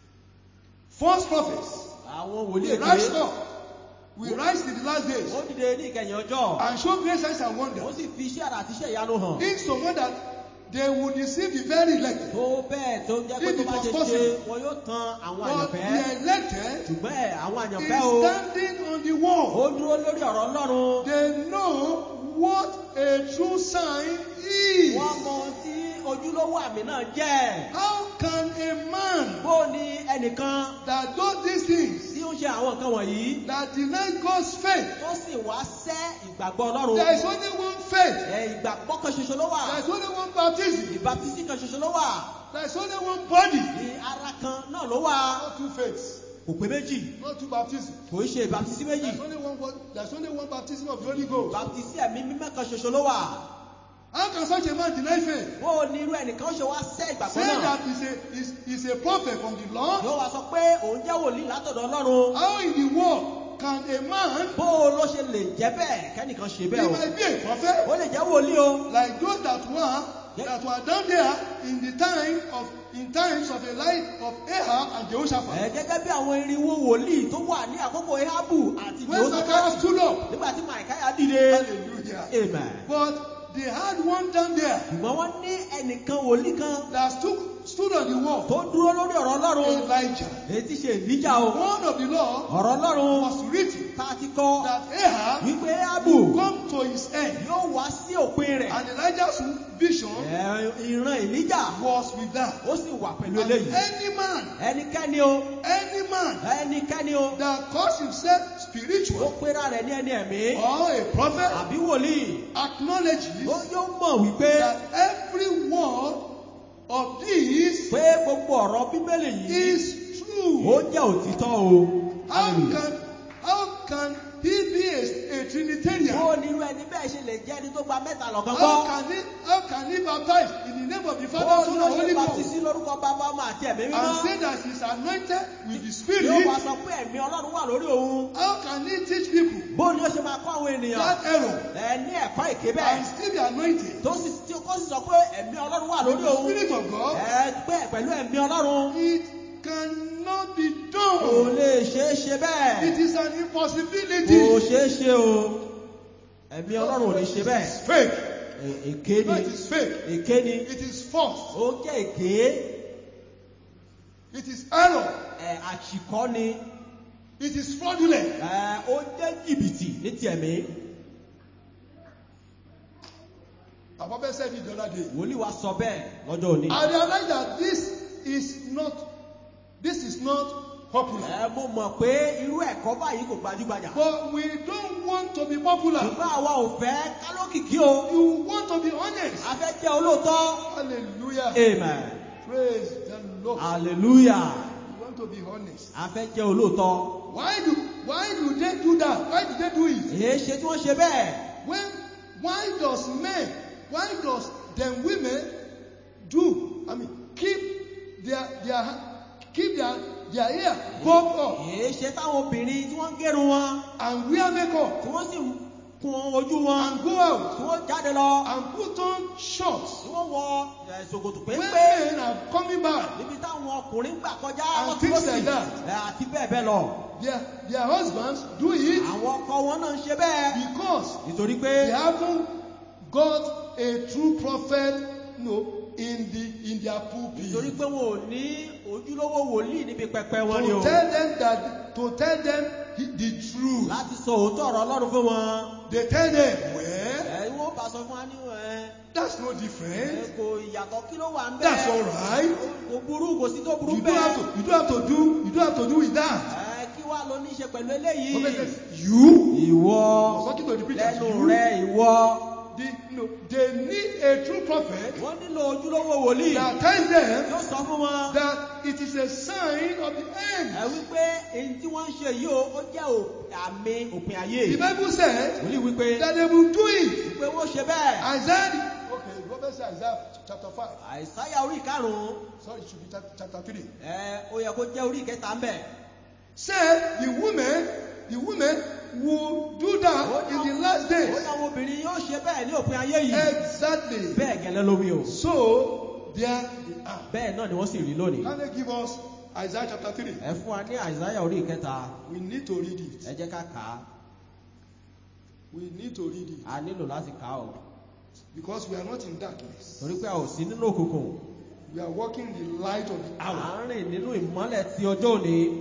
False prophets àwọn will wòlíì rise èké up, will rise in the last days ó dìde ní ìkẹyìn ọjọ́ and show great signs and ó wonders. sì fi iṣẹ́ àrà àti iṣẹ́ ìyanu hàn. Insomuch that they will deceive the very elect. tó bẹ́ẹ̀ tó jẹ́ pé If tó it bá was ṣe ṣe possible. wọn yóò tan àwọn But àyànfẹ́. the elected ṣùgbọ́n ẹ̀ àwọn is àyànfẹ́ o standing on the wall. ó dúró lórí ọ̀rọ̀ Ọlọ́run. They know what a true sign is. wọ́n mọ ohun tí ojúlówó àmì náà jẹ́. How can a man bó ni ẹnìkan that does these things, tí ó ń ṣe àwọn nǹkan wọ̀nyí that denies God's faith, tó sì wá sẹ́ ìgbàgbọ́ Ọlọ́run. there is only one faith, ẹ̀ ìgbàgbọ́ kan ṣoṣo ló wà. there is only one baptism, ìbátísí kan ṣoṣo ló wà. there is only one body, ní ara kan náà ló wà. not two faiths, kò pé méjì not two baptisms. kò í ṣe ìbátísí méjì. There's only one word- there's only one baptism of the Holy Ghost. ìbátísí ẹ̀mí mímọ́ kan ṣoṣo ló wà. How can such a man deny faith? bó o ní irú ẹnìkan ṣe wá sẹ́ ìgbàgbọ́ Say náà. that he's a, is, is a prophet from the Lord. yóò wá sọ pé òun jẹ́ wòlíì látọ̀dọ̀ Ọlọ́run. How in the world can a man, bó o ló ṣe lè jẹ́ bẹ́ẹ̀ kẹ́nìkan ṣe he bẹ́ẹ̀ o. might be a prophet, ó lè jẹ́ wòlíì o. like those that were that were down there in the time of in times of the life of Ahab and ẹ Jehoshaphat. gẹ́gẹ́ bí àwọn irinwó wòlíì tó wà ní àkókò Ehabu àti When Zacharias Jehoshaphat stood up, nígbà tí Màìkáyà dìde. hallelujah. amen. But they had one down there ṣùgbọ́n wọ́n ní ẹnìkan wòlíì kan that stood stood on the wall, tó dúró lórí ọ̀rọ̀ Ọlọ́run. Elijah. èyí tí ṣe ìlíjà o. One of the law ọ̀rọ̀ Ọlọ́run was written tá a ti kọ́ that Ahab wípé Ehabu come to his end, yóò wá sí òpin rẹ̀. and Elijah's vision Ẹ, ìran ìlíjà was with that. ó sì wà pẹ̀lú And eléyìí. any man, ẹnikẹ́ni o any man ẹnikẹ́ni o that calls himself ó spiritual pera rẹ̀ ní ẹni ẹ̀mí or a prophet àbí wòlíì acknowledges ó yóò mọ̀ wípé that every word of this pé gbogbo ọ̀rọ̀ bíbélì yìí is true. true. ó jẹ́ òtítọ́ o. How Hallelujah. can how can he be a, a Trinitarian? bó nírú ẹni bẹ́ẹ̀ ṣe lè jẹ́ ẹni tó gba mẹ́ta lọ́kàn How gbọ́. can he how can he baptize in the name of the bó Father, Son, ló and ṣe Holy Ghost baptisi lórúkọ bàbá ọmọ àti ẹ̀mí and mímọ́. say that he's anointed with the yóò Spirit? wá sọ pé ẹ̀mí ọlọ́run wà lórí òun. How can he teach people bó ni ó ṣe máa kọ́ àwọn ènìyàn. that error ẹ ní ẹ̀kọ́ èké and bẹ́ẹ̀. still be anointed? tó sì tí kó sì sọ pé ẹ̀mí ọlọ́run wà With lórí the òun. Spirit of God, ẹ pé pẹ̀lú ẹ̀mí ọlọ́run. it cannot be kò done. lè ṣeé ṣe It bẹ́ẹ̀. is an kò impossibility. ṣeé ṣe o. ẹ̀mí ọlọ́run ò ní ṣe It bẹ́ẹ̀. is fake. È- èké No, ni. it is fake. èké ni. It is false. ó jẹ́ èké. It is error. ẹ̀, àṣìkọ́ ni. It is fraudulent. ẹ̀, ó jẹ́ jìbìtì ní ti ẹ̀mí. Papa said it the other day. wòlíì wa sọ bẹ́ẹ̀ lọ́jọ́ òní. I realize that this is not this is not popular. ẹ mo mọ̀ pé irú ẹ̀kọ́ báyìí kò gbajúgbajà. But we don't want to be popular. ṣùgbọ́n àwa ò fẹ́ kálókìkí o. You want to be honest. a fẹ́ jẹ́ olóòótọ́. Hallelujah. amen. Praise the Lord. hallelujah. You want to be honest. a fẹ́ jẹ́ olóòótọ́. Why do why do they do that? Why do they do it? èé ṣe tí wọ́n ṣe bẹ́ẹ̀. When why does men why does them women do I mean keep their their keep their their hair bobbed up èé ṣe táwọn obìnrin tí wọ́n ń gẹrun wọn. and wear makeup tí wọ́n sì ń kun ojú wọn. and go out tí wọ́n jáde lọ. and put on shorts tí wọ́n wọ ẹ̀, ṣòkòtò when péńpé. men are coming back níbi táwọn ọkùnrin gbà kọjá And wọ́n things tí ó like sì that. ẹ̀, àti bẹ́ẹ̀ bẹ́ẹ̀ lọ. their their husbands do it àwọn ọkọ wọn náà ń ṣe bẹ́ẹ̀. because nítorí pé they haven't got a true prophet no in the in their nítorí pulpit pé wọn ò ní ojúlówó wòlíì níbi pẹpẹ wọn ni to o. tell them that to tell them the, the truth láti sọ òótọ́ ọ̀rọ̀ ọlọ́run fún wọn. they tell them well ẹ wọ́n bá sọ fún wa ní ẹ̀ that's no ẹ̀, different kò ìyàtọ̀ kí ló wà ń bẹ́ẹ̀. that's alright kò burú kò sí tó burú you don't have bẹ́ẹ̀. to you don't have to do you don't have to do with that ẹ kí wàá ló ní í ṣe pẹ̀lú prophet eléyìí. says you ìwọ talking to the preacher lẹ́nu you rẹ ìwọ. the no they need a true prophet wọ́n nílò ojúlówó wòlíì. that tells them yóò sọ fún wọn. that it is a sign of the end ẹ wípé èyí tí wọ́n ń ṣe yìí o ó jẹ́ ò- àmì òpin ayé. the bible says wòlíì wípé that they will do it wípé wọ́n ṣe bẹ́ẹ̀. isaiah okay the prophet say isaiah chapter five àìsáyà orí ìkarùn-ún sorry it should be chap- chapter three ẹ ó yẹ kó jẹ́ orí ìkẹta ń bẹ̀. said the women the women will do that in the last ó days ní àwọn obìnrin yóò ṣe bẹ́ẹ̀ ní òpin ayé yìí. exactly bẹ́ẹ̀ gẹ́lẹ́ ló wí o. so there they are bẹ́ẹ̀ náà ni wọ́n sì rí lónìí. can they give us isaiah chapter three ẹ fún wa ní àìsáyà orí ìkẹta we need to read it ẹ jẹ́ ká kà á. we need to read it a nílò láti kà á o. because we are not in darkness torí pé a ò sí nínú òkùnkùn. we are walking in the light of the à hour ń rìn nínú ìmọ́lẹ̀ ti ọjọ́ òní.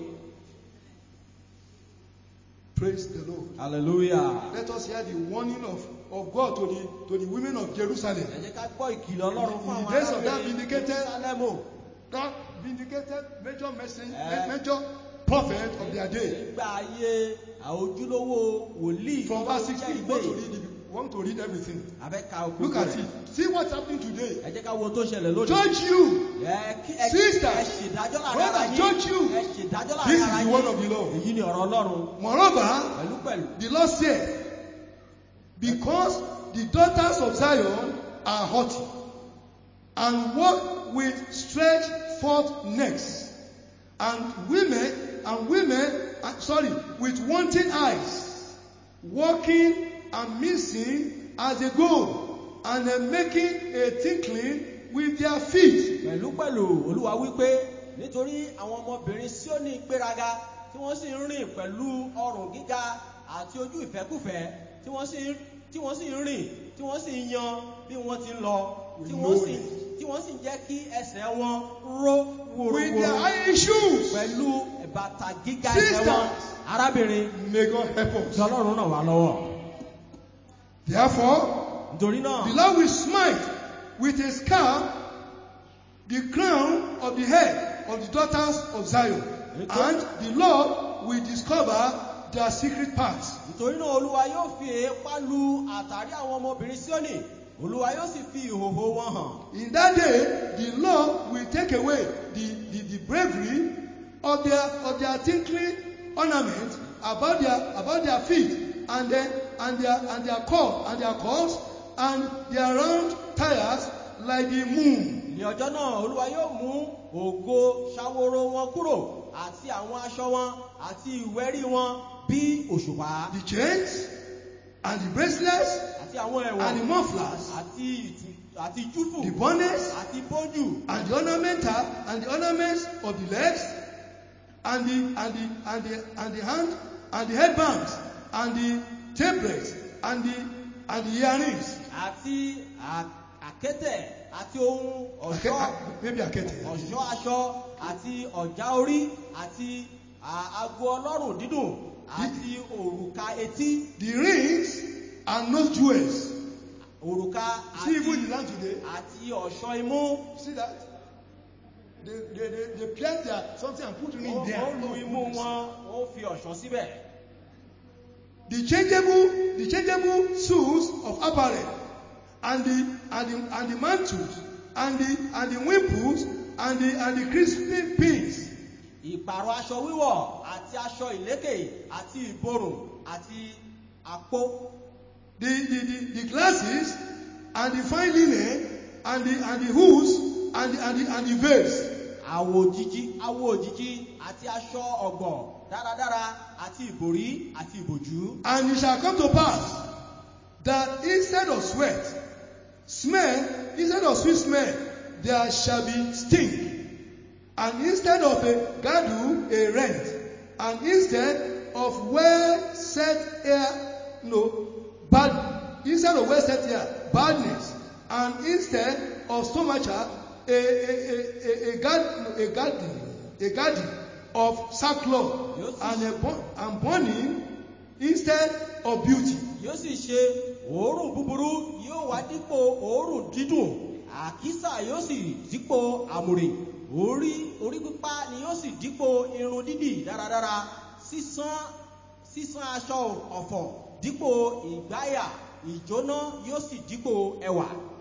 praise the lord hallelujah. let us hear the warning of of god to the to the women of jerusalem ẹ jẹ́ ká gbọ́ ìkìlọ̀ ọlọ́run fún In the àwọn days of that arábìnrin vindicated- Jerúsálẹ́mù. that vindicated major message Eh. major prophet of their day nígbà ayé àojúlówó wòlíì from tó verse jẹ́ sixteen ìgbé we want to read it we want to read everything abẹ́ka òkú look at rẹ̀. it see what's happening today ẹ jẹ́ ká wo ohun tó ṣẹlẹ̀ lónìí. judge you ẹ kí ẹ Sisters, ẹ ṣèdájọ́ láàrin brothers, ara yín. judge you. ẹ ṣèdájọ́ This láàrin is ara the yín. word of the Lord. èyí ni ọ̀rọ̀ ọlọ́run. moreover pẹ̀lú pẹ̀lú. the lord said because the daughters of zion are haughty and walk with stretched forth necks and women and women uh, sorry with wanting eyes walking and missing as they go and uh, making a tinkling with their feet pẹ̀lú pẹ̀lú olúwa wípé nítorí àwọn ọmọbìnrin Síónì gbéraga tí wọ́n sì ń rìn pẹ̀lú ọrùn gíga àti ojú ìfẹ́kùfẹ́ tí wọ́n sì ń tí wọ́n sì ń rìn tí wọ́n sì ń yan bí wọ́n ti ń lọ tí wọ́n sì tí wọ́n sì ń jẹ́ kí ẹsẹ̀ wọn ró with their wòrowòro high shoes pẹ̀lú bàtà gíga ẹsẹ̀ wọn Sisters. arábìnrin may god help us tí ọlọ́run ràn wá lọ́wọ́ therefore nítorí náà The Lord will smite with a scarf the crown of the head of the daughters of Zion, and the Lord will discover their secret parts. nítorí náà olúwa yóò fi èépá lu àtàrí àwọn ọmọbìnrin Síónì olúwa yóò sì fi ìhòhò wọn hàn In that day, the Lord will take away the, the, the bravery of of their of their tinkling ornament about their about their feet and then and their and their cord and their cords and their round tires like the moon. ní ọjọ́ náà olúwa yóò mú ògo ṣàwòrò wọn kúrò àti àwọn aṣọ wọn àti ìwẹ́rí wọn bí òṣùpá The chains and the bracelets àti àwọn and the ẹ̀wọ̀n mufflers, àti ìtù àti júfù the bonnets àti bójú and the ornamental and the ornaments of the legs and the and the and the and the hand and the headbands and the tabrets and the and the earrings. àti à- àkẹ́tẹ̀ àti ohun Ake- ọ̀ṣọ́ maybe akete. ọ̀ṣọ́ aṣọ àti ọ̀já orí àti à- ago ọlọ́rùn dídùn àti òrùka etí The rings and nose jewels. òrùka See àti even in the land today. àti ọ̀ṣọ́ imú See that? They they they, they pierce their something and put ring ó there. ó lu imú wọn ó fi ọ̀ṣọ́ síbẹ̀. The changeable the changeable suits of apparel and the and the and the mantles and the and the wimples and the and the crispy pins. ìpàrọ̀ aṣọ wíwọ̀ àti aṣọ ìlékè àti ìborùn àti àpò the the the the glasses and the fine linen and the and the hoods and the and the and the veils. àwò òjìji àwò òjìji àti aṣọ ọ̀gbọ̀ dáradára àti ìbòrí àti ìbòjú. And it shall come to pass that instead of sweat, smell, instead of sweet smell, there shall be stink. And instead of a girdle, a rent. And instead of well set hair, no, bad, instead of well set hair, badness. And instead of stomacher, a, a, a, a, a, guard, a garden, a garden of sackcloth Yes. and a bo- and burning instead of beauty. yóò sì ṣe òórùn búburú yóò wá dípò òórùn dídùn àkísà yóò sì dípò àmùrè orí orí pípá ni yóò sì dípò irun dídì dáradára sísán sísán aṣọ ọ̀fọ̀ dípò ìgbáyà ìjóná yóò sì dípò ẹwà.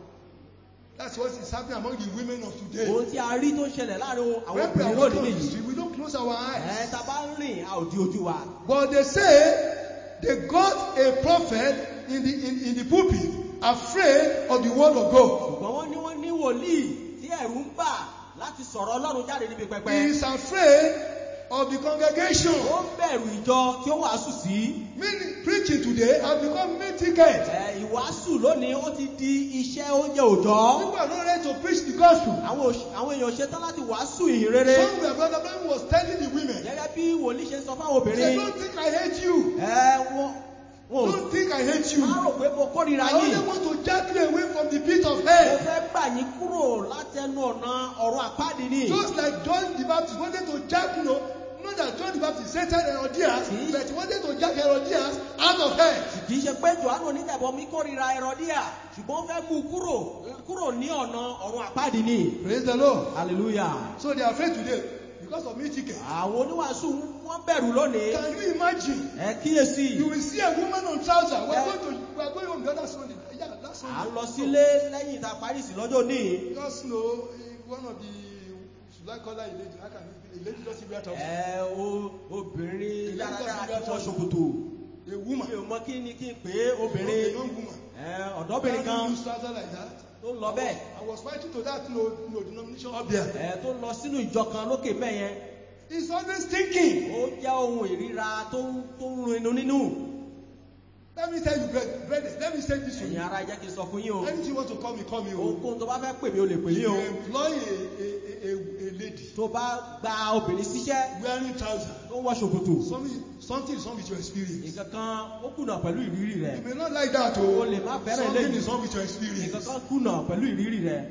That's what is happening among the women of today. ohun tí a rí tó ń ṣẹlẹ̀ láàrin àwọn When we are obìnrin walking lónìí on the nìyí. street, we don't close our ẹ eyes. ta bá ń rìn a ò di ojú wa. But they say they got a prophet in the in, in the pulpit afraid of the word of God. ṣùgbọ́n wọ́n ní wọ́n ní wòlíì tí ẹ̀rù ń bà láti sọ̀rọ̀ ọlọ́run jáde níbi He pẹpẹ. is afraid of the congregation. ó ń bẹ̀rù ìjọ tí ó wàásù sí. Meaning, preaching today has become main ticket. Ẹ, ìwàásù lónìí ó ti di iṣẹ́ oúnjẹ òòjọ́. People are not ready to preach the gospel. àwọn òṣ- àwọn èèyàn ṣetán láti wàásù ìhìn rere. Somewhere Brother Brown was telling the women, gẹ́gẹ́ bí wòlíì ṣe sọ fáwọn he said, obìnrin. don't think I hate you. ẹ wọ́n wọn ò Don't think I hate you. má rò pé mo kórìíra I yín. only want to jack you away from the pit of mo hell. fẹ́ gbà yín kúrò látẹnu ọ̀nà ọ̀run àpáàdì ni. Just like John the Baptist wanted to jack, you know, not that John the Baptist hated Herodias, Hmm? but he wanted to jack Herodias out of hell. kì í ṣe pé johannu onídàbọ̀ mi kórìíra ẹ̀rọ̀díà ṣùgbọ́n ó fẹ́ mú un kúrò kúrò ní ọ̀nà ọ̀run àpáàdì ni. Praise the Lord. hallelujah. So they are afraid today because of me ticket. àwọn oníwàásù wọ́n bẹ̀rù lónìí. Can you imagine? ẹ kíyèsí. You will see a woman on trouser. We are Yeah. going to we are going home the other Sunday. Yeah, that à Sunday. ń lọ sílé lẹ́yìn ìta parísì lọ́jọ́ ní. Just know eh, one of the should I call her a lady? How can it be? A lady doesn't wear trouser. ẹ o obìnrin Ìlú dáradára Ìjọsìn tí wọ́n Ìjọsìn. ṣòkòtò. A mi woman. ò mọ kí ni kí n pè é A obìnrin young woman. ẹ ọ̀dọ́bìnrin Can kan you use trouser like that? tó ń lọ bẹ́ẹ̀ I was fighting to that no, no denomination up there. ẹ tó ń lọ sínú ìjọ kan lókè mẹ́yẹn. It's always thinking. ó jẹ́ ohun ìríra tó ń tó ń run inú nínú. Let me tell you, brother, brother, let me say this to ẹ̀yin you. ara jẹ́ kí n sọ fún yín o. Anything you want to call me, call me. oh. ohunkóhun tó bá fẹ́ pè mí o lè pè If mí you o. employ a, a, a, a, a lady tó bá gba obìnrin síṣẹ́ wearing trouser, tó ń wọ ṣòkòtò. something, something is wrong with your experience. nǹkan kan ó kùnà pẹ̀lú ìrírí rẹ̀. You may not like that, o oh. lè má fẹ́ràn Something eléyìí. is wrong with your nǹkan experience. kan kùnà pẹ̀lú ìrírí rẹ̀.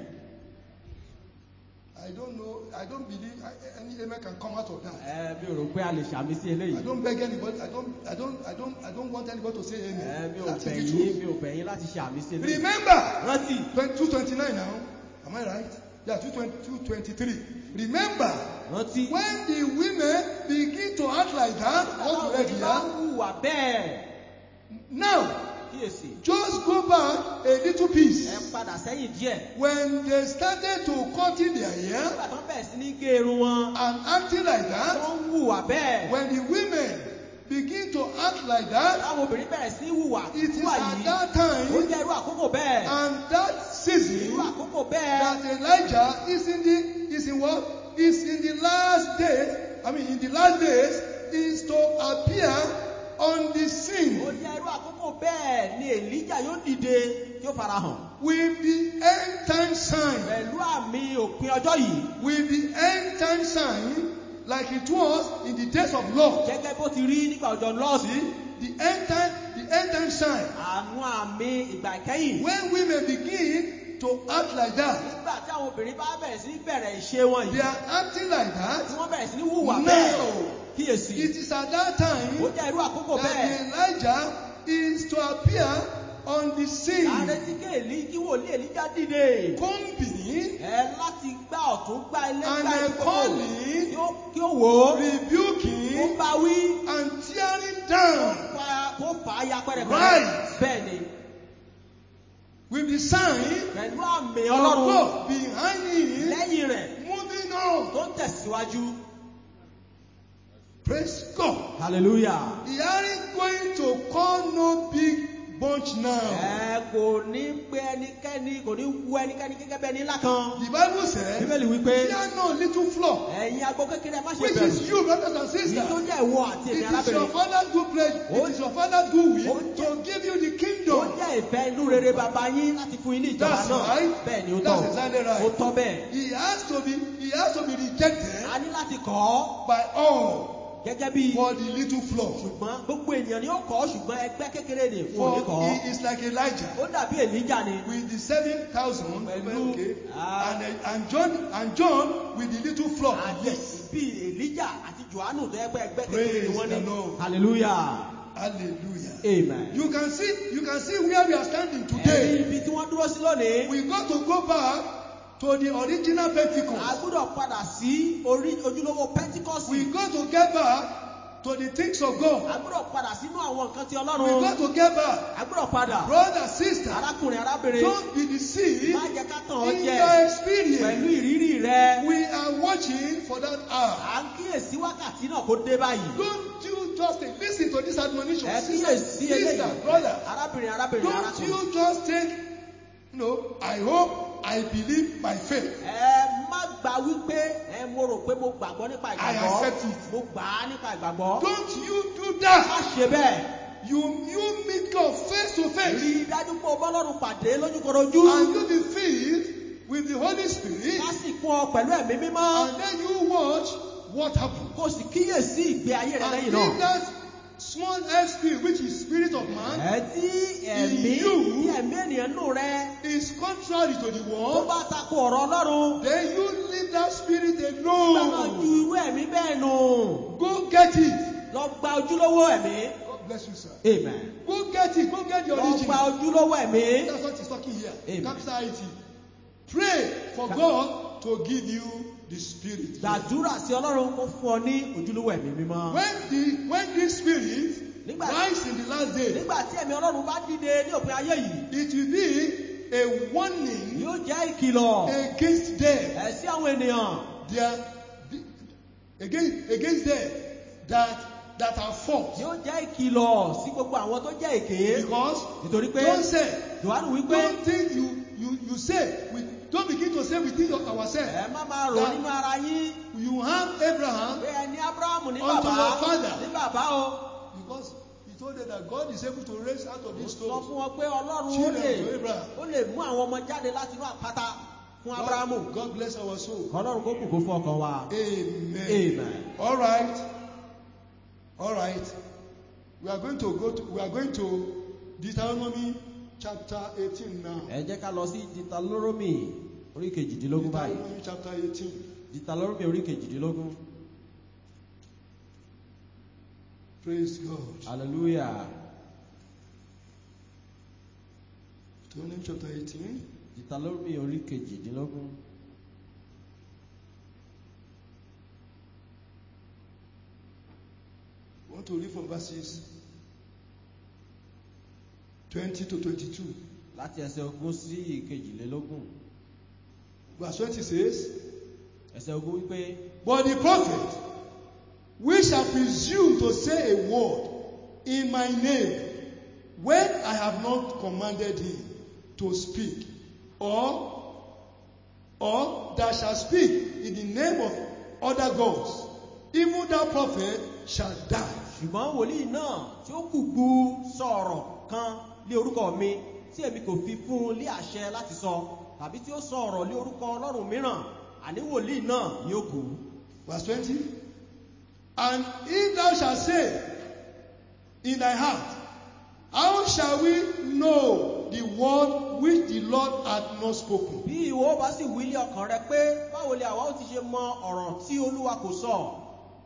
I don't know. I don't believe I, any amen can come out of that. ẹ mi ò rò pé a lè ṣàmì sí I eléyìí. don't beg anybody. I don't. I don't. I don't. I don't want anybody to say ẹ amen. mi ò That bẹ̀ is the yín truth. mi ò bẹ̀ yín láti ṣàmì sí eléyìí. Remember, rántí two twenty nine now. Am I right? Yeah, two twenty three. Remember, rántí. when the women begin to act like that, what you read Táwọn bá here. hùwà bẹ́ẹ̀. Now, kíyèsí Just go back a little piece. ẹ padà sẹ́yìn díẹ̀ When they started to cutting their hair nígbà tó ń bẹ̀rẹ̀ sí ní gé irun wọn and acting like tó that, ń hùwà bẹ́ẹ̀ when the women begin to act like that, táwọn obìnrin bẹ̀rẹ̀ sí ní hùwà it is hùwà at yìí that ó time jẹ́ irú àkókò bẹ́ẹ̀ and that irú season àkókò bẹ́ẹ̀ that Elijah is in the is in what is in the last days. I mean, in the last days is to appear on the ó scene jẹ́ irú àkókò bẹ́ẹ̀ ni èlíjà yóò dìde tí ó farahàn with the end time sign, pẹ̀lú àmì òpin ọjọ́ yìí with the end time sign, like it was in the days of Lot. gẹ́gẹ́ bó ti rí nígbà ọjọ́ lọ́ọ̀sì See, the end time, the end time sign. àwọn àmì ìgbà ìkẹyìn When women begin to act like that, nígbà tí àwọn obìnrin bá bẹ̀rẹ̀ sí ní bẹ̀rẹ̀ ìṣe wọn they yìí are acting like tí that. wọ́n bẹ̀rẹ̀ sí ní hùwà Now, bẹ́ẹ̀ kíyèsí It is at that ó time jẹ́ irú àkókò that bẹ́ẹ̀ Elijah is to appear on the scene. ààrẹ tí kéèlì kí wòlíì èlíjà dìde Combing, ẹ láti gbá ọ̀tún gbá ilé And gbá they ìkókò calling, kí ó kí ó wò ó kó rebuking, bá wí and tearing kó down fa- kó fà á ya pẹ́rẹpẹ́rẹ Right. bẹ́ẹ̀ ni with the sign pẹ̀lú àmì of ọlọ́run God behind him, lẹ́yìn rẹ̀ moving on. tó ń tẹ̀síwájú Praise God. hallelujah. He aren't going to call no big bunch now. ẹ kò ní pé ẹnikẹ́ni kò ní wu ẹnikẹ́ni gẹ́gẹ́ bí ẹni ńlá kan. The Bible says, bíbélì wípé fear no little flock, ẹ̀yin agbó kékeré má ṣe which bẹ̀rù is you, brothers and èyí tó sisters. jẹ́ ìwọ àti It èmi is your arábìnrin father's good pleasure, it is your father's good will Oh, to give you the tó kingdom. jẹ́ ìfẹ́ inú rere bàbá yín láti fún yín ní ìjọba That's náà right. bẹ́ẹ̀ ni ó tọ́ That's exactly right. ó tọ́ bẹ́ẹ̀ He has to be, he has to be rejected a ní láti kọ́ ọ́ by all gẹ́gẹ́ bí for the little flock. ṣùgbọ́n gbogbo ènìyàn ni ó kọ́ ọ́ ṣùgbọ́n ẹgbẹ́ kékeré ni fún òní kọ́ For ọ́ he is like Elijah ó dàbí èlíjà ni with the seven thousand, Pẹ̀lú- okay, Ah. and uh, and John and John with the little flock. àti Yes, bí èlíjà àti johannu tó ẹgbẹ́ ẹgbẹ́ kékeré Praise ni wọ́n the ní Lord. hallelujah hallelujah. amen. You can see, you can see where we are standing ẹ̀rí today. ibi tí wọ́n dúró sí lónìí We got to go back to the original a Pentecost. gbọ́dọ̀ padà sí orí ojúlówó pentikọ́sì We got to get back to the things of God. a gbọ́dọ̀ padà sínú àwọn nǹkan ti We ọlọ́run got to get back, a gbọ́dọ̀ padà brother, sister. arákùnrin arábìnrin Don't be deceived má jẹ́ ká tàn ọ́ in jẹ your pẹ̀lú experience. ìrírí rẹ We are watching for that hour. à ń kíyèsí wákàtí náà kó dé báyìí Don't you just take, listen to this admonition. ẹ Sister, kíyèsí sister, eléyìí brother. arábìnrin arábìnrin Don't arákùnrin you just take, you know, I hope, I believe by faith. ẹ má gbà wípé ẹ mo rò pé mo gbàgbọ́ nípa I ìgbàgbọ́ accept it. mo gbà á nípa ìgbàgbọ́ Don't you do má that. ṣe bẹ́ẹ̀ You you meet God face to rí face i dájú pé o bọ́lọ́run pàdé lójúkorojú and you be filled with the Holy Spirit ká sì kún ọ pẹ̀lú ẹ̀mí mímọ́ and then you watch what happens. kó o sì kíyèsí ìgbé ayé rẹ And lẹ́yìn if náà. that small earth spirit, which is spirit of man, ẹ tí ẹ̀mí you tí ẹ̀mí ènìyàn nù rẹ is contrary to the tó word, bá takò ọ̀rọ̀ ọlọ́run then you leave that spirit gbẹ́nà ju alone. irú ẹ̀mí bẹ́ẹ̀ nù Go get it. lọ gba ojúlówó ẹ̀mí God bless you, sir. amen Go get it. Go get the lọ origin. gba ojúlówó ẹ̀mí That's what he's talking here. Amen. Capital IT. Pray for God to give you the spirit. gbàdúrà sí ọlọ́run kó fún ọ ní ojúlówó ẹ̀mí mímọ́ When the when this spirit Nígbà- rise in the last day, nígbà tí ẹ̀mí ọlọ́run bá dìde ní òpin ayé yìí it will be a warning yóò jẹ́ ìkìlọ̀ against them. ẹ̀ sí àwọn ènìyàn Their, against against them that that are false. yóò jẹ́ ìkìlọ̀ sí gbogbo àwọn tó jẹ́ èké Because nítorí pé don't say, johannu wípé don't think you you you say we don't begin to say within your- ourselves. ẹ má máa rò nínú ara yín You have Abraham pé ẹ ní abrahamu ní Unto bàbá your father. ní bàbá o because he told them that God is able to raise out of ó these sọ stones. fún wọn pé ọlọ́run ó Children lè to Abraham. ó lè mú àwọn ọmọ jáde láti inú àpáta fún abrahamu God, God bless our soul. ọlọ́run kó kù kó fún ọkàn wa Amen. amen. All right. All right. We are going to go to we are going to Deuteronomy chapter 18 now. ẹ jẹ́ ká lọ sí ditaloromi orí kejìdínlógún báyìí Deuteronomy chapter 18. ditaloromi orí kejìdínlógún Praise God. hallelujah Deuteronomy chapter 18. ditaloromi orí kejìdínlógún I want to read from verses 20 to 22. láti ẹsẹ̀ ogún sí ìkejìlélógún Verse 20 says, ẹsẹ̀ ogún wípé But the prophet, which shall presume to say a word in my name, when I have not commanded him to speak, or, or that shall speak in the name of other gods, even that prophet shall die. ṣùgbọ́n wòlíì náà tí ó kùgbù sọ̀rọ̀ kan lé orúkọ mi tí èmi kò fi fún un lé àṣẹ láti sọ tàbí tí ó sọ ọ̀rọ̀ lé orúkọ ọlọ́run mìíràn àní wòlíì náà ni ó kú Verse 20. And if thou shalt say in thy heart, How shall we know the word which the Lord hath not spoken? bí ìwọ bá sì wí lé ọkàn rẹ pé báwo lè àwa ó ti ṣe mọ ọ̀rọ̀ tí olúwa kò sọ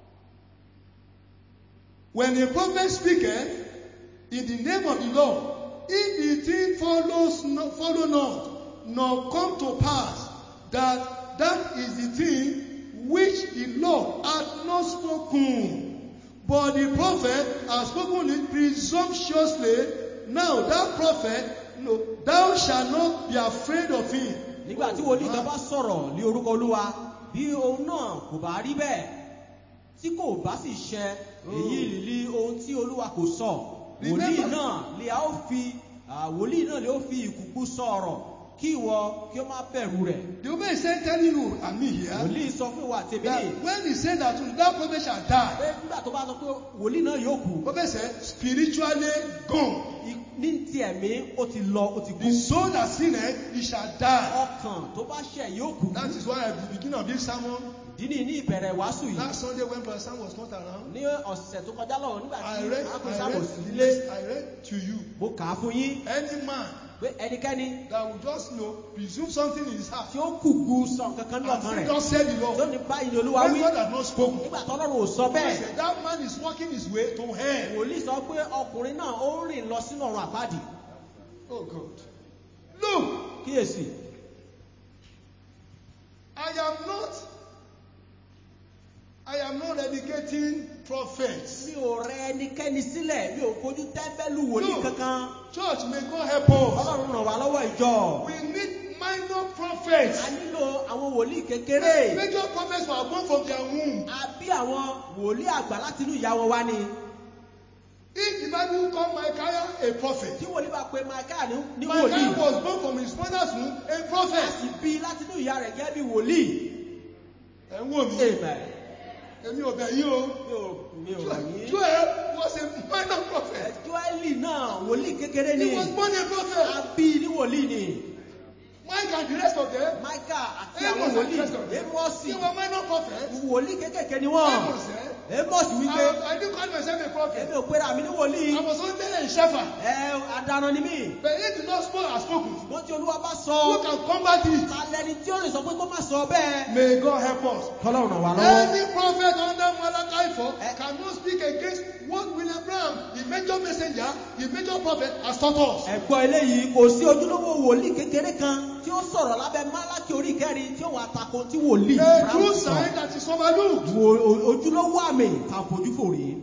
When a prophet speaketh in the name of the Lord, if the thing follows no, follow not, nor come to pass, that that is the thing which the Lord hath not spoken. But the prophet has spoken it presumptuously. Now that prophet, no, thou shalt not be afraid of him. nígbà tí wòlíì kan bá sọ̀rọ̀ lé orúkọ olúwa bí ohun náà kò bá rí bẹ́ẹ̀ tí kò bá sì ṣẹ èyí lè ohun tí olúwa kò sọ wòlíì Remember- náà lè a ó fi à, wòlíì náà lè ó fi ìkùkù sọ̀rọ̀ kí ìwọ kí ó má bẹ̀rù rẹ̀ The woman is saying, telling you and me here wòlíì sọ fún ìwà tèmi that ní when he said that that prophet shall die, pé nígbà tó bá sọ pé wòlíì náà yóò kú prophet said, spiritually gone. i- ní ti ẹ̀mí ó ti lọ ó ti kú The soul that sinneth, he shall die. ọkàn tó bá ṣẹ̀ yóò kú That is why at the beginning of this sermon, ìdí ni ní ìbẹ̀rẹ̀ ìwàásù yìí last Sunday when Pastor Sam was not around, ní ọ̀sẹ̀ tó kọjá lọ́wọ́ nígbà I tí read, arákùnrin I sábò read, sí the ilé list- I read to you. mo kà á fún yín Any man pé ẹnikẹ́ni that will just know, presume something in his heart, tí ó kùgbù sọ nǹkan kan ní and ọkàn say, rẹ̀ Thus said the tó Lord. ní báyìí ni olúwa When wí God has not spoken, nígbà tó ọlọ́run ò sọ I bẹ́ẹ̀ said, that man is walking his way to hell. wòlíì sọ pé ọkùnrin náà ó ń rìn lọ sínú ọ̀run àpáàdì Oh God. Look, kíyèsí I am not, I am not dedicating prophets. mi ò rẹ ẹnikẹ́ni sílẹ̀ mi ò fojú tẹ́ńbẹ́lú wòlíì No. kankan Church may God help us. ọlọ́run ràn wá lọ́wọ́ ìjọ We need minor prophets. a nílò àwọn wòlíì kékeré Major prophets were born from their womb. a bí àwọn wòlíì àgbà láti inú ìyá wọn wá ni If the Bible call Micaiah a prophet, tí wòlíì bá pe Micaiah ní ní wòlíì Micaiah was born from his mother's womb a a prophet. sì bí láti inú ìyá rẹ̀ gẹ́gẹ́ bí wòlíì Ẹ ń wò mí, amen èmi ò bẹ̀ yín o. mi ò mi ò rọ̀ yín Joel was a minor prophet. Joeli náà wòlíì kékeré ni He was born a a prophet. bí ní wòlíì ni Mike and the rest of them, Micah àti Amos àwọn and the wòlíì rest of them, Amosi they were minor prophets. wòlíì kékèké ni wọ́n Amos said, Amos wípé I, I didn't call myself a prophet. èmi ò pera mi ní wòlíì I was only a shepherd. ẹ adarun ni mí But if the Lord spoke, has spoken. ṣùgbọ́n tí olúwa bá Who sọ can combat it? ta lẹni tí ó lè sọ pé kó má sọ bẹ́ẹ̀ May God help us. kọ́lọ́run ràn wá lọ́wọ́ Any prophet under Malachi 4 Eh. cannot speak against what William Branham, the major messenger, the major prophet, has taught us. ẹ̀gbọ́n eléyìí kò sí ojúlówó wòlíì kékeré kan tí ó sọ̀rọ̀ lábẹ́ málákì orí kẹrin tí ó wà tako tí wòlíì A Abraham true sọ. sign that is overlooked. wo o- ojúlówó àmì tá a fojú fò rí.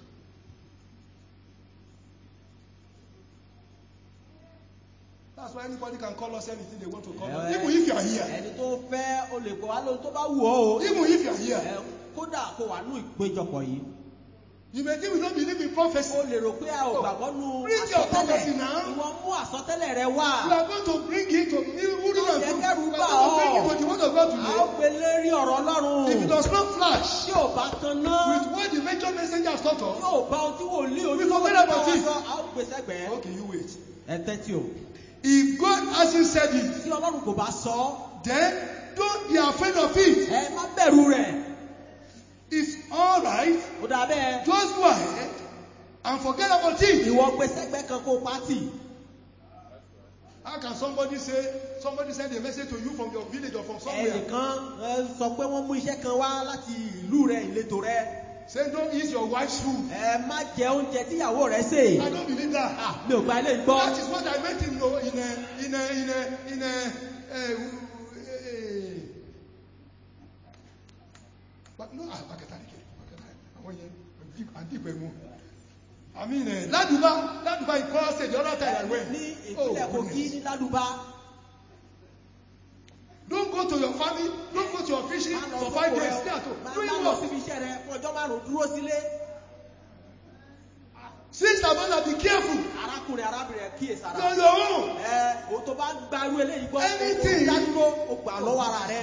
That's why anybody can call us anything they want to call Eh, us. Even if you are here. ẹni tó fẹ́ o lè pọ̀ wá lóhun tó bá wù ọ́ o. Even if you are here. Ẹ, kódà kó wà nú ìpéjọpọ̀ yìí. You may think we don't believe in prophecy. o lè rò pé a ò gbàgbọ́ nú Read your àsọtẹ́lẹ̀ prophecy now. ìwọ mú àsọtẹ́lẹ̀ rẹ We wá. are going to bring it to Uri Ó and yẹ Fu- kẹ́rù We bà are going to bring ọ́. it to the word of God a ó today. gbé lérí ọ̀rọ̀ ọlọ́run. If it does not flash tí ò bá tan ná. with what the major messenger has taught tí us, ò bá ohun tí wòlíì We ojúlówó forget tó about wá it. sọ a ó gbé sẹ́gbẹ̀ẹ́. okay, you wait. ẹ tẹ́tí o. If God hasn't said it, tí ọlọ́run kò bá sọ ọ́, then don't be afraid of it. ẹ má bẹ̀rù rẹ̀. It's all right. ó dà bẹ́ẹ̀. Just go ahead and forget about it. ìwọ gbé sẹ́gbẹ̀ẹ́ kan kó pátì. How can somebody say, somebody send a message to you from your village or from somewhere? ẹnìkan ẹ, sọ pé wọ́n mú iṣẹ́ kan wá láti ìlú rẹ ìletò rẹ. Say, don't eat your wife's food. ẹ má jẹ oúnjẹ tíyàwó rẹ sè. I don't believe that. Ah, mi ò gba ilé gbọ́. That is what I meant in, no, in a, in a, in a, in a, uh, uh, but no, ah, back at that again. Back at that. I want you, I deep, I deep, I I mean, uh, Laduba, Laduba in Kwara State, the other time I went. ní Oh, ìpínlẹ̀ kogi goodness. ní ládùbá Don't go to your family, don't go to your fishing má lọ for sóko five rẹ days. o. Stay at home. Má- Doing má lọ what? síbi iṣẹ́ rẹ fún ọjọ́ márùn-ún dúró sílé Sister, brother, be careful. arákùnrin arábìnrin ẹ kíyèsára You're on your own. ẹ o tó bá gbarú eléyìí gbọ́ Anything. o dádúró o gbà lọ́wọ́ ara rẹ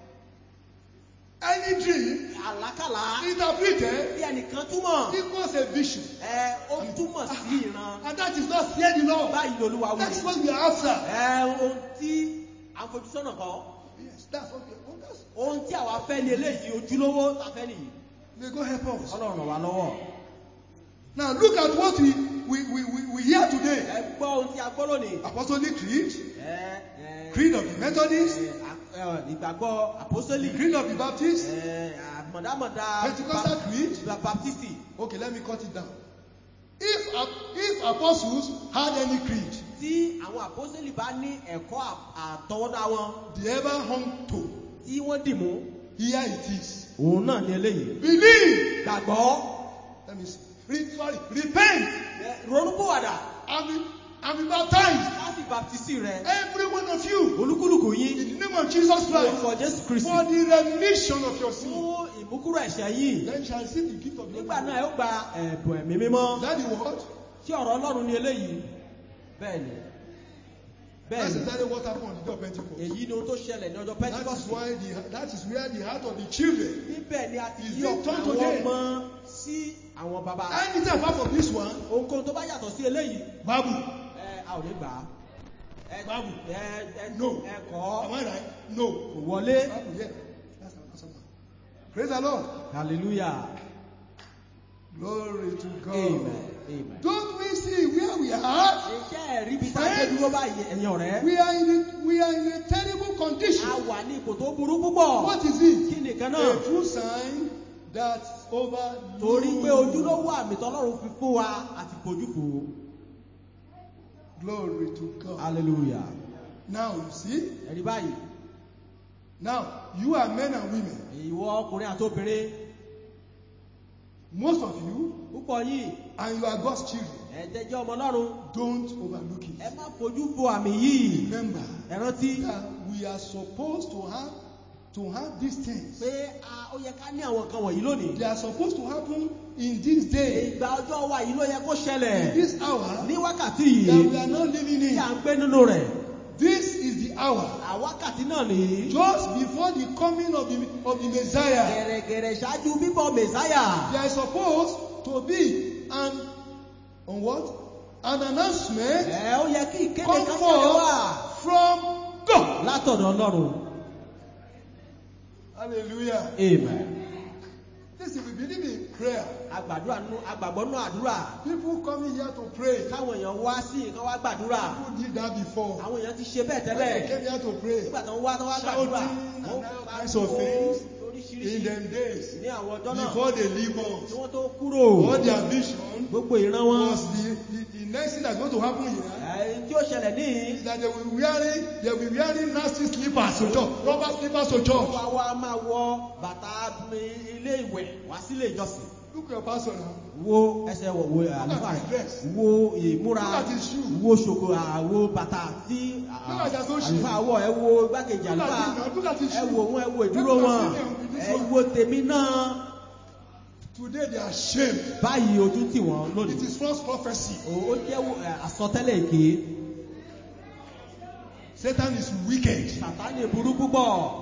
Any dream àlákàlà interpreted bí ẹnìkan túmọ̀ equals a vision. ẹ ó túmọ̀ sí ìran And that is not fear the Lord. báyìí lolúwa wí That's what we are after. ẹ ohun tí à ń fojú sọ́nà kan Yes, that's what we are oh, that's, ohun tí àwa fẹ́ ni eléyìí ojúlówó ta fẹ́ nìyí May God help us. ọlọ́run ràn wá lọ́wọ́ Now look at what we, we, we, we, we hear today. ẹ gbọ́ ohun tí a gbọ́ lónìí Apostolic Creed, ẹ ẹ Creed of the Methodists, ẹ, a- ẹ, ìgbàgbọ́ àpọ́sẹ́lì Creed of the Baptists. ẹ, àmọ̀dámọ̀dá Pentecostal Bap- Creed. Ba- baptisti Okay, let me cut it down. If, ap- if apostles had any creed tí àwọn àpọ́sẹ́lì bá ní ẹ̀kọ́ à- àtọwọ́dá wọn they ever hung to, tí wọ́n dì mú here it is. òun náà ni eléyìí Believe. gbàgbọ́ Let me see. Re- sorry, repent ẹ, ronúpìwàdà and be, and be baptized. láti baptisi rẹ Every one of you olúkúlùkù yín in the name of Jesus Christ orúkọ jésù kristi for the remission of your sin. fún ìmúkúrò ẹ̀ṣẹ̀ yìí Then you shall receive the gift of the nígbà náà ẹ ó gba ẹ̀bùn ẹ̀mí mímọ́ Is that the word? tí ọ̀rọ̀ ọlọ́run ni eléyìí bẹ́ẹ̀ ni bẹ́ẹ̀ That's ni exactly what happened on the day of Pentecost. èyí ni ohun tó ṣẹlẹ̀ ní ọjọ́ That is pentikọ́sì why the, that is where the heart of the children. níbẹ̀ ni a ti Is yí it ọkàn turned àwọn today? ọmọ sí àwọn bàbá Anything apart from this one, ohunkóhun tó bá yàtọ̀ sí eléyìí Babu. ẹ a ò ní gbà á ẹ Báàbù. ẹ ẹ No. ẹ kọ́ Am I right? No. kò wọlé Babu, yeah. That's an answer now. Praise the Lord. hallelujah Glory to God. amen amen. Don't we see where we are? iṣẹ́ ẹ̀rí bíi tá a dé dúró báyìí ẹ̀yin ọ̀rẹ́ We are in a, we are in a terrible condition. a wà ní ipò tó burú púpọ̀ What is it? kí nìkan A náà true sign that over torí pé ojúlówó àmì tọ́lọ́run fi fún wa àti fojú fò ó. Glory to God. hallelujah Now you see, ẹ̀rí báyìí now you are men and women. ìwọ ọkùnrin àti obìnrin Most of you, púpọ̀ yìí and you are God's children. ẹ̀jẹ̀ jẹ́ ọmọ ọlọ́run Don't overlook ẹ it. má fojú fo àmì yìí Remember ẹ rántí that we are supposed to have to have these things. pé a- ó yẹ ká ní àwọn nǹkan wọ̀nyí lónìí They are supposed to happen in this day, ìgbà ọjọ́ wa yìí ló yẹ kó ṣẹlẹ̀ this hour ní wákàtí that we yìí are not living tí in. à ń gbé nínú rẹ̀ This is the hour àwákàtí náà nìyí just before the coming of the of the Messiah. gẹ̀rẹ̀gẹ̀rẹ̀ ṣáájú bíbọ̀ mẹ̀sáyà There is supposed to be an on what? An announcement ẹ ó yẹ kí ìkéde come kan jáde wá forth from God. látọ̀dọ̀ ọlọ́run Hallelujah. amen Listen, we believe in prayer. agbàdúrà nú agbàgbọ́ nú àdúrà People coming here to pray. káwọn èèyàn wá sí nǹkan wá gbàdúrà People did that before. àwọn èèyàn ti ṣe bẹ́ẹ̀ When tẹ́lẹ̀ they came here to pray. nígbà tó ń wá tó wá Shouting gbàdúrà and wọ́n all pariwo kinds of things lóríṣiríṣi In them days, ní àwọn ọjọ́ náà before they leave tí us, wọ́n tó kúrò all their vision gbogbo ìran wọn was the, the, the next thing that's going to happen here ẹ̀yìn tí ó ṣẹlẹ̀ níyì is that they will be wearing they will be wearing nasty slippers to church, rubber slippers to wọ́n church. wá wá máa wọ bàtà ilé ìwẹ̀ wá sílé ìjọsìn Look at your pastor now. wo ẹsẹ̀ wọ̀ wo àlùfáà his dress. wo ìmúra Look at his shoe. wo ṣòkò àwo bàtà tí Look at his own shoe. àlùfáà wọ̀ ẹ wo igbákejì Look at àlùfáà him now. Look at his ẹ shoe. wo wọn ẹ wo ìdúró Look at wọn him with this ẹ one. wo tèmi náà Today they are ashamed. báyìí ojú tì wọ́n It lónìí is false prophecy. ó ó jẹ́ ẹ, àsọtẹ́lẹ̀ èké Satan is wicked. sàtánì burú púpọ̀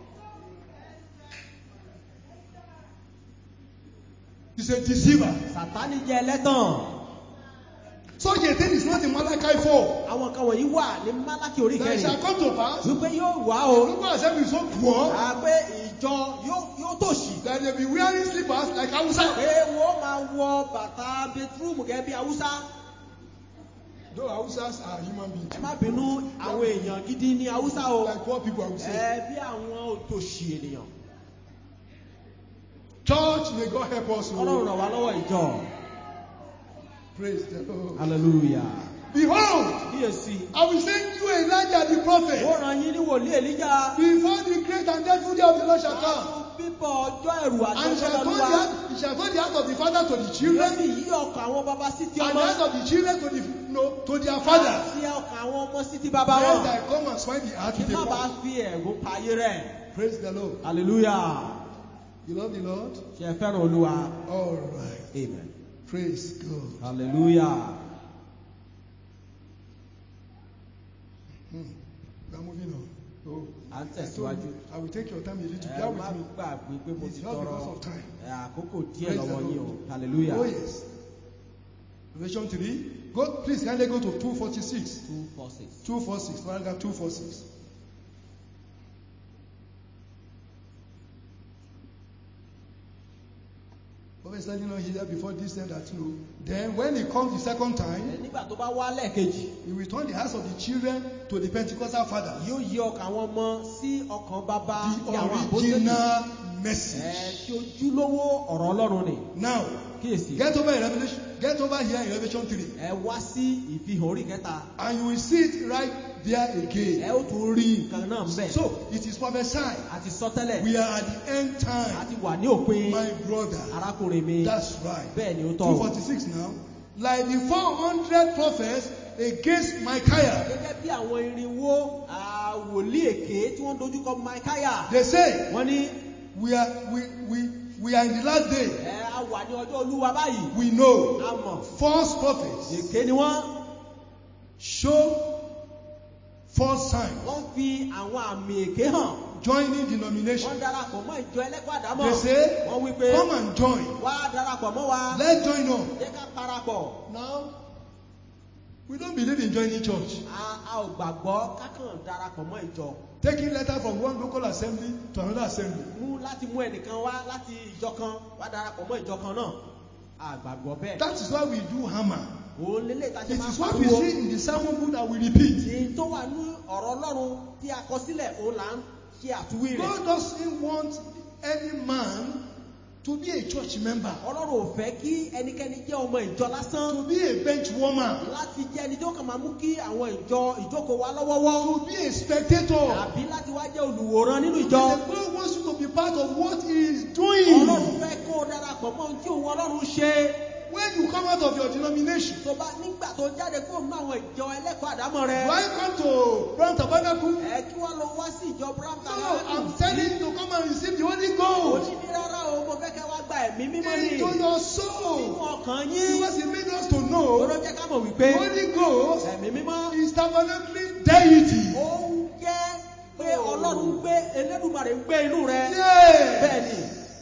He's a deceiver. sàtánì jẹ́ ẹlẹ́tàn Such a thing is not in Malachi 4. àwọn kan wọ̀nyí wà ní málákì orí That it shall kẹrin come to pass. wípé yóò wá o Look at them is so poor àpé ìjọ yóò yóò tòṣì that they be wearing slippers like Hausa. pé wọ́n máa wọ bàtà bẹtírúmù gẹ́gẹ́ bí haúsá Though Hausas are human beings. ẹ má bínú àwọn èèyàn gidi ní haúsá o Like poor people I would say. ẹ bí àwọn òtòṣì ènìyàn Church, may God help us. oh. ọlọ́run ràn wá lọ́wọ́ ìjọ Praise the Lord. hallelujah Behold, kíyèsí I will send you Elijah the ó prophet ràn yín ní wòlíì èlíjà before the great and dreadful day of the Lord shall come. ṣáájú bíbọ̀ ọjọ́ ẹ̀rù àti And he ọjọ́ shall turn the lọ́lúwa heart, he shall turn the heart of the father father to the yóò children, sì yí ọkàn àwọn baba sí ti and ọmọ the heart of the children to the no, to their father. àti ọkàn àwọn ọmọ sí ti bàbá Then wọn I come and find the heart kí with the má bàa father. fi ẹ̀gún pa ayé rẹ̀ Praise the Lord. hallelujah You love the Lord? ṣe ẹ fẹ́ràn olúwa All right. amen Praise God. hallelujah Hmm. We are moving on. Oh, à ń I told tẹ̀síwájú you, I will take your time a little. ẹ Bear má with me. gbàgbé pé mo It's ti just tọrọ because of time. ẹ, àkókò díẹ̀ Praise the lọ́wọ́ yín o Lord. hallelujah Oh yes. Revelation 3. Go, please kindly go to 246. two four six. 246. Paragraph 246. Prophet is telling us here before this time that no. Then when he comes the second time, Ẹ, nígbà tó bá wá lẹ́ẹ̀kejì he will turn the hearts of the children to the Pentecostal fathers. yóò yí ọkàn àwọn ọmọ sí ọkàn bàbá The ti àwọn àpótẹ́lì original ẹ message. tí ojúlówó ọ̀rọ̀ ọlọ́run ni Now, kíyèsí get over in Revelation. Get over here in Revelation 3. ẹ wá sí ìfihàn orí kẹta And you will see it right there ẹ again. ó tún rí nǹkan náà ń bẹ̀ So, it is prophesied. àti sọtẹ́lẹ̀ We are at the end time. àti wà ní òpin My brother. arákùnrin mi That's right. bẹ́ẹ̀ ni ó tọ́ o 246 now. Like the 400 prophets against Micaiah. gẹ́gẹ́ bí àwọn irinwó ah, wòlíì èké tí wọ́n dojúkọ Micaiah They say, wọ́n ní we are, we, we, we are in the last day. ẹ a wà ní ọjọ́ olúwa báyìí We know a mọ̀ false prophets èké ni wọ́n show false signs, wọ́n fi àwọn àmì èké hàn joining wọ́n denomination. darapọ̀ mọ́ ìjọ ẹlẹ́kọ̀ọ́ àdámọ̀ They say, wọ́n wí pé come and join. wá darapọ̀ mọ́ wa Let's join up. jẹ́ ká parapọ̀ Now, we don't believe in joining church. a a ò gbàgbọ́ kákan darapọ̀ mọ́ ìjọ Taking letter from one local assembly to another assembly. mú láti mú ẹnìkan wá láti ìjọ kan wá darapọ̀ mọ́ ìjọ kan náà a gbàgbọ́ bẹ́ẹ̀ That is why we do hammer. òun lélẹ̀ tá a ṣe It máa is what we pariwo see in the sermon book that we repeat. èyí tó wà ní ọ̀rọ̀ ọlọ́run tí a kọ sílẹ̀ òun là ń ṣe àtúwí rẹ̀ God doesn't want any man to be a church member, ọlọ́run ò fẹ́ kí ẹnikẹ́ni jẹ́ ọmọ ìjọ lásán to be a bench warmer, láti jẹ́ ẹni tó kàn máa mú kí àwọn ìjọ ìjókòó wa lọ́wọ́wọ́ to be a spectator. àbí láti wá jẹ́ olùwòran nínú ìjọ The God wants you to be part of what He is doing. ọlọ́run fẹ́ kó o darapọ̀ mọ́ ohun tí òun ọlọ́run ṣe When you come out of your denomination, tó bá nígbà tó jáde kó nínú àwọn ìjọ ẹlẹ́kọ̀ọ́ àdámọ̀ rẹ do I come to Brown Tabernacle? ẹ kí wọ́n lọ wá sí ìjọ brown No, I'm telling you to come and receive the Holy Ghost òní ní rárá o mo fẹ́ kẹ́ wá gba ẹ̀mí mímọ́ ní into your nínú soul. ọkàn yín Because He made us to know lọ́dọ̀ jẹ́ ká mọ̀ wípé the Holy Ghost ẹ̀mí mímọ́ is tabernacling deity. ó ń jẹ́ pé ọlọ́run gbé elédùmarè ń gbé inú rẹ Yeah. bẹ́ẹ̀ ni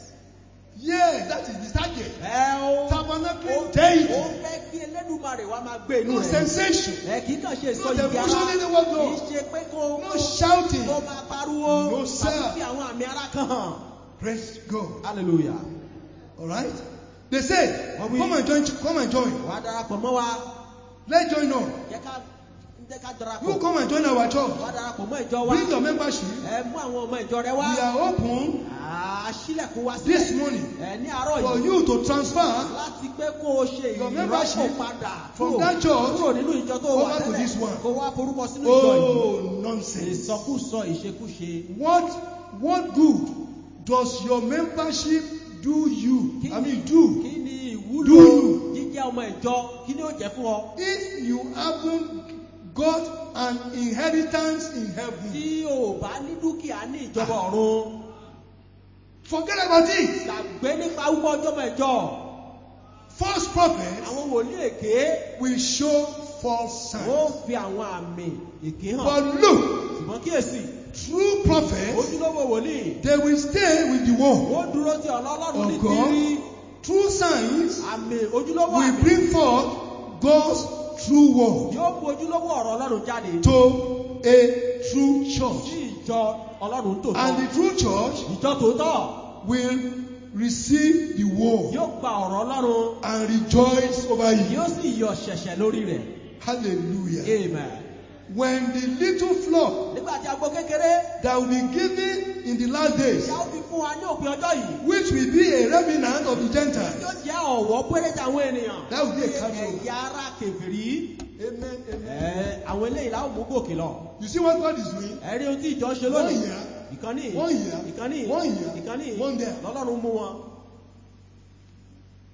Yeah, that is the target. ẹ ó Tabernacle ó deity. ó fẹ́ kí elédùmarè wá máa gbé inú No rẹ sensation. ẹ kì í kàn ṣe No ìsọ ìdí ara devotion in the word kì í God. ṣe pé kó No shouting. kó máa pariwo No, sir. tàbí fi àwọn àmì ara kan hàn Praise God. hallelujah All right. They say, Are we- come and join. Come and join. wàá darapọ̀ mọ́ wa Let's join up. jẹ́ ká jẹ́ ká You darapọ̀ come and join our church. wàá darapọ̀ mọ́ ìjọ wa Bring your membership. ẹ mú àwọn ọmọ ìjọ rẹ wá We are open àṣìlẹ̀kùn wá this sílẹ̀ morning ẹ ní àárọ̀ for yìí you to transfer láti pé kó o ṣe Your ìrọ́pò membership padà from kúrò that church kúrò nínú ìjọ tó wà over to tẹ́lẹ̀ this one. kó wá forúkọ sínú ìjọ yìí Oh, nonsense. ìsọkúsọ ìṣekúṣe What what good does your membership do you? Kí- I mean, do kí ni Do ìwúlò you? jíjẹ́ ọmọ ìjọ kí ni ó jẹ́ fún ọ if you haven't got an inheritance in heaven. tí o ò bá ní dúkìá ní ìjọba ọ̀run Forget about it. gbàgbé nípa wípé ọjọ́ ọmọ ìjọ False prophets àwọn wòlíì èké will show false ó signs. fi àwọn àmì èké hàn But look, ṣùgbọ́n kíyèsí true prophets, ojúlówó wòlíì they will stay with the word. ó dúró ti ọlọ́lọ́run ní Of God. tírí True signs àmì ojúlówó will àmì bring forth God's true word yóò mú ojúlówó ọ̀rọ̀ ọlọ́run jáde to a true sí church. ìjọ ọlọ́run tòótọ́ And the true church ìjọ tòótọ́ will receive the word yóò gba ọ̀rọ̀ ọlọ́run and rejoice over it. yóò sì yọ ṣẹ̀ṣẹ̀ lórí rẹ̀ Hallelujah. amen. When the little flock nígbà tí agbo kékeré that will be given in the last days, tí a ó fi fún wa ní òpin ọjọ́ yìí which will be a remnant of the Gentiles. yóò jẹ́ ọ̀wọ́ péréte àwọn ènìyàn That will be a carry ẹ̀yà ara kèfèrí Amen. Amen. ẹ̀, àwọn eléyìí la ó mú gòkè lọ You see what God is doing? ẹ̀rí ohun tí ìjọ ṣe One lónìí year, ìkànnì one year, ìkànnì one year, ìkànnì one there. lọ́lọ́run mú wọn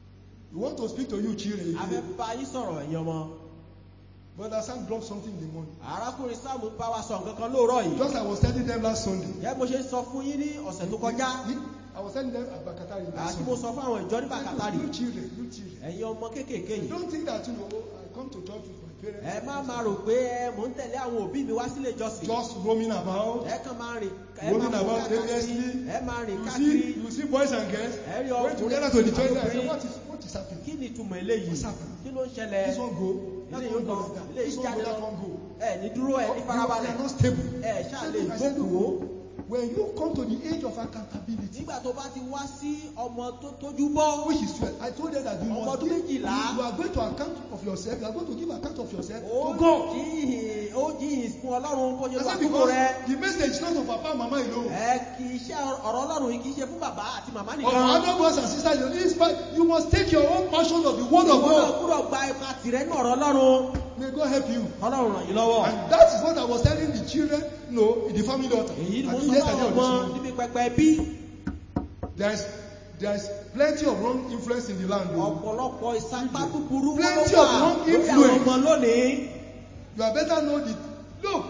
We want to speak to you, children. a fẹ́ bá yín sọ̀rọ̀ ẹ̀yin ọmọ Brother Sam dropped something in the morning. arákùnrin sáàmù bá wa sọ nǹkan kan lóòrọ̀ yìí Just I was telling them last Sunday. yẹ mo ṣe sọ fún yín ní ọ̀sẹ̀ tó kọjá He- I was telling them about Qatar last àti mo Sunday. sọ fún àwọn ìjọ ní bàkátàrí You children, you children. ẹ̀yin ọmọ kéékèèké You yìí don't think that you know I come to church with my parents. ẹ má máa rò pé ẹ mò ń tẹ̀lé àwọn òbí mi wá sílé ìjọsìn Just roaming about. ẹ kàn máa rìn ẹ máa Roaming fò about káàkiri aimlessly. ẹ máa rìn You káàkiri see, you see boys and girls ẹ rí going ọkùnrin together to the church. I say, àtobìnrin. what is what is happening? kí ni ìtumọ̀ eléyìí What's happening? kí ló ń ṣẹlẹ̀ This one go, that ilé one yóò go lọ like that. ilé This yìí one jáde go, that lọ one go. ẹ ní dúró ẹ ní You- you farabalẹ̀ are not stable. ẹ ṣáà I lè said, I said, jókòó when you come to the age of accountability, nígbà tó bá ti wá sí ọmọ tó tójú bọ́ which is 12, I told them that you Ọmọ must ọdún give, you, méjìlá. you are going to account of yourself, you are going to give account of yourself ó to God. jíhìn ó jíhìn fún ọlọ́run bó ṣe I wà said, kúkú because rẹ the message is not for papa and mama alone. ẹ kì í ṣe ọ̀rọ̀ ọlọ́run yìí kì í ṣe fún bàbá àti màmá Of nìkan other brothers and sisters, you need fight. You must take your own portion of the word of ìwọ náà God. gbúdọ̀ gba ipa tìrẹ ní ọ̀rọ̀ ọlọ́run May God help you. ọlọ́run ràn yín lọ́wọ́ And that is what I was telling the children, no, in the family altar. èyí ni I mo think sọ yesterday fún or this ọmọ morning. níbi pẹpẹ bí There's there's plenty of wrong influence in the land. o. ọ̀pọ̀lọpọ̀ ìsapá búburú wọn ló Plenty wà of wrong lórí àwọn influence. ọmọ lónìí You are better know the look.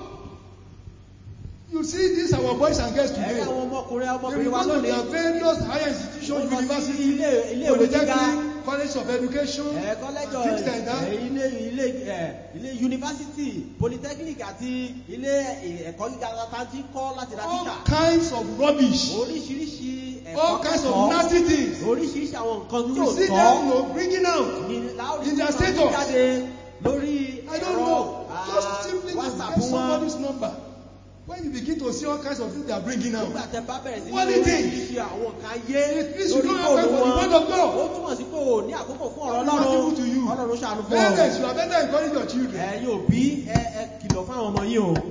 You see these our boys and girls ẹ̀rí today. àwọn ọmọkùnrin They ọmọbìnrin will wa go to lónìí their various higher institutions, Wọ́n lọ sí university, ilé- ilé ìwé gíga. polytechnic, college of education, ẹ̀ and kọ́lẹ́jọ things like that. ẹ̀, ilé ilé ẹ̀, ilé yunifásitì polytechnic àti ilé ẹ̀, ẹ̀kọ́ gíga tá ti kọ́ láti ra All títà kinds of rubbish. oríṣiríṣi ẹ̀kọ́ All kinds of kẹ́kọ̀ọ́ nasty things. oríṣiríṣi àwọn nǹkan You tí ò will see tọ́ them you know, bringing out. ní láorí in their tí wọ́n status. jáde lórí I don't ẹ̀rọ know. ah, Just simply to whatsapp get wọn somebody's number. When you begin to see all kinds of things they are bringing out. nígbà tẹ bá bẹ̀rẹ̀ sí What ní do you think? oríṣiríṣi àwọn nǹkan ayé It means you lórí don't have time fóònù for the wọn word of God. ó túmọ̀ sí pé o ní àkókò fún ọ̀rọ̀ What is ọlọ́run evil to you? ọlọ́run ṣàánú fún ọ Parents, you are better encourage your children. ẹ̀yin òbí ẹ ẹ kìlọ̀ fún àwọn ọmọ yín o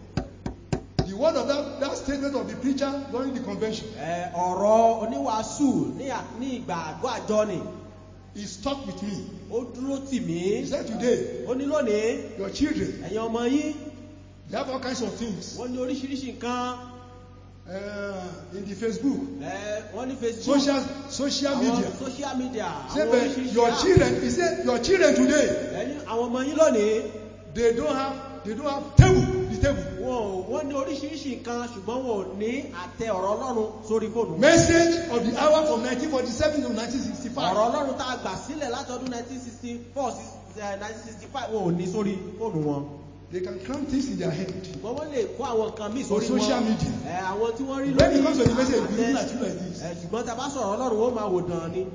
The word of that, that statement of the preacher during the convention ẹ ọ̀rọ̀ oníwàásù ní à- ní ìgbà àgọ́ àjọ ni is stuck with me. ó dúró tì mí He said today, ó ní lónìí your children, ẹ̀yin ọmọ yín they have all kinds of things wọ́n ní oríṣiríṣi nǹkan uh, in the Facebook, ẹ wọ́n ní facebook social, social àwọn media. social media Say, àwọn but oríṣiríṣi your app. children, he said, your children today, ẹni àwọn ọmọ yín lónìí they don't have, they don't have table, the table. wọn ò wọ́n ní oríṣiríṣi nǹkan ṣùgbọ́n wọn ò ní àtẹ ọ̀rọ̀ ọlọ́run sórí fóònù. Message of the hour from 1947 to ọ̀rọ̀ 1965. ọlọ́run tá a gbà sílẹ̀ látọdún 1964 sí eh, 1965 wọn ò ní sórí fóònù wọn. They can cram things in their head. ṣùgbọ́n wọ́n lè kó àwọn nǹkan míì On sórí wọn. social media. ẹ àwọn tí wọ́n rí When it lórí comes to the message, àtẹ. we look at you like this. ẹ ṣùgbọ́n tá a bá sọ̀rọ̀ ọlọ́run ó máa wò dàn ni.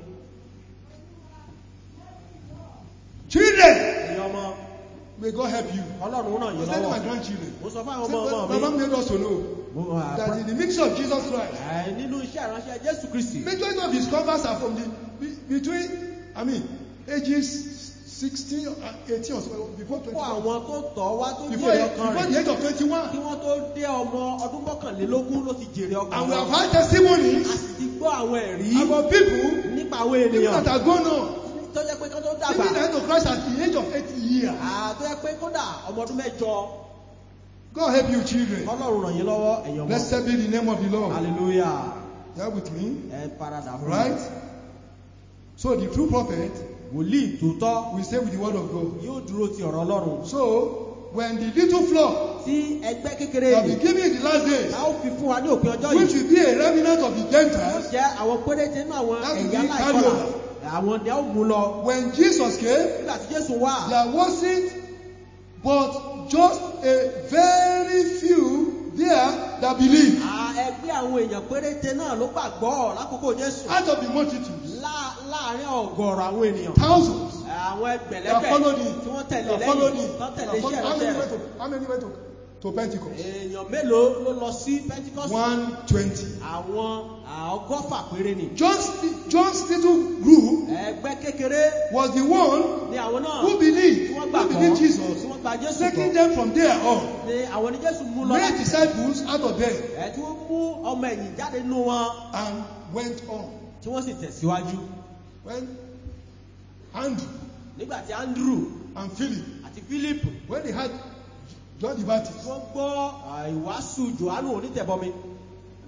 Children, ẹ̀yin ọmọ may God help you. ọlọ́run ràn I yín was telling my lọ́wọ́. grandchildren. mo sọ fún àwọn Say, ọmọ ọmọ Baba mi. made us to know mo, ah, that in the ministry of Jesus Christ, ẹ, nínú iṣẹ́ ìránṣẹ́ jésù kristi. majority of his converts are from the be- between, I mean, ages 16 and 18 or so, before kó 21. àwọn tó tọ̀ wá tó Before, jèrè ọkàn before rẹ̀. the age of kí 21. wọ́n tó dé ọmọ ọdún mọ́kànlélógún ló ti jèrè ọkàn And we have wọn. had a testimonies sì ti gbọ́ àwọn ẹ̀rí about people, nípa àwọn people ènìyàn that are gone on, tó jẹ́ pé kán tó dàgbà giving the hand of Christ at the age of 80 years. à, tó jẹ́ pé kódà ọmọ ọdún mẹ́jọ God help you, children. ọlọ́run ràn yín lọ́wọ́ ẹ̀yàn mọ́ Blessed be the name of the Lord. hallelujah You are with me? ẹ paradà fún mi. Right? So the true prophet wòlíì tòótọ́ will stay with the word of God. yóò dúró ti ọ̀rọ̀ ọlọ́run So when the little flock tí ẹgbẹ́ kékeré shall yìí be given in the last days, a ó fi fún wa ní òpin ọjọ́ which yìí will be a remnant of the yóò Gentiles, jẹ́ àwọn péréte nínú àwọn That will ẹ̀yà be láìkọlà carryover. àwọn ni a ó mú lọ when Jesus came, nígbà tí jésù wà there wasn't but just a very few there that believed. à, ẹgbẹ́ àwọn èèyàn péréte náà ló gbàgbọ́ lákòókò jésù Out of the multitude, Lá- láàárín ọ̀gọ̀rọ̀ àwọn ènìyàn thousands àwọn that ẹgbẹ̀lẹ́gbẹ̀ followed him. tí wọ́n tẹ̀lé That followed lẹ́yìn him. tán That tẹ̀lé followed- iṣẹ́ How many ìránṣẹ́ went rẹ̀ to, how many went to, to Pentecost? èèyàn mélòó ló lọ sí pentikọ́sì 120. àwọn ọgọ́fà péré ni John's, John's little group ẹgbẹ́ kékeré was the one ni àwọn náà who tí believed, wọ́n who gbàgbọ́ believed tí Jesus, wọ́n gba jésù taking gbọ́ them from there on. ni àwọn ni jésù mú lọ Made láti disciples out of them ẹ̀ tí wọ́n mú ọmọ ẹ̀yìn jáde nínú wọn and went on. tí wọ́n sì tẹ̀síwájú When Andrew nígbà tí andrew and Philip, àti philip when they had John the Baptist, wọ́n gbọ́ à, ìwàásù johannu onítẹ̀bọmi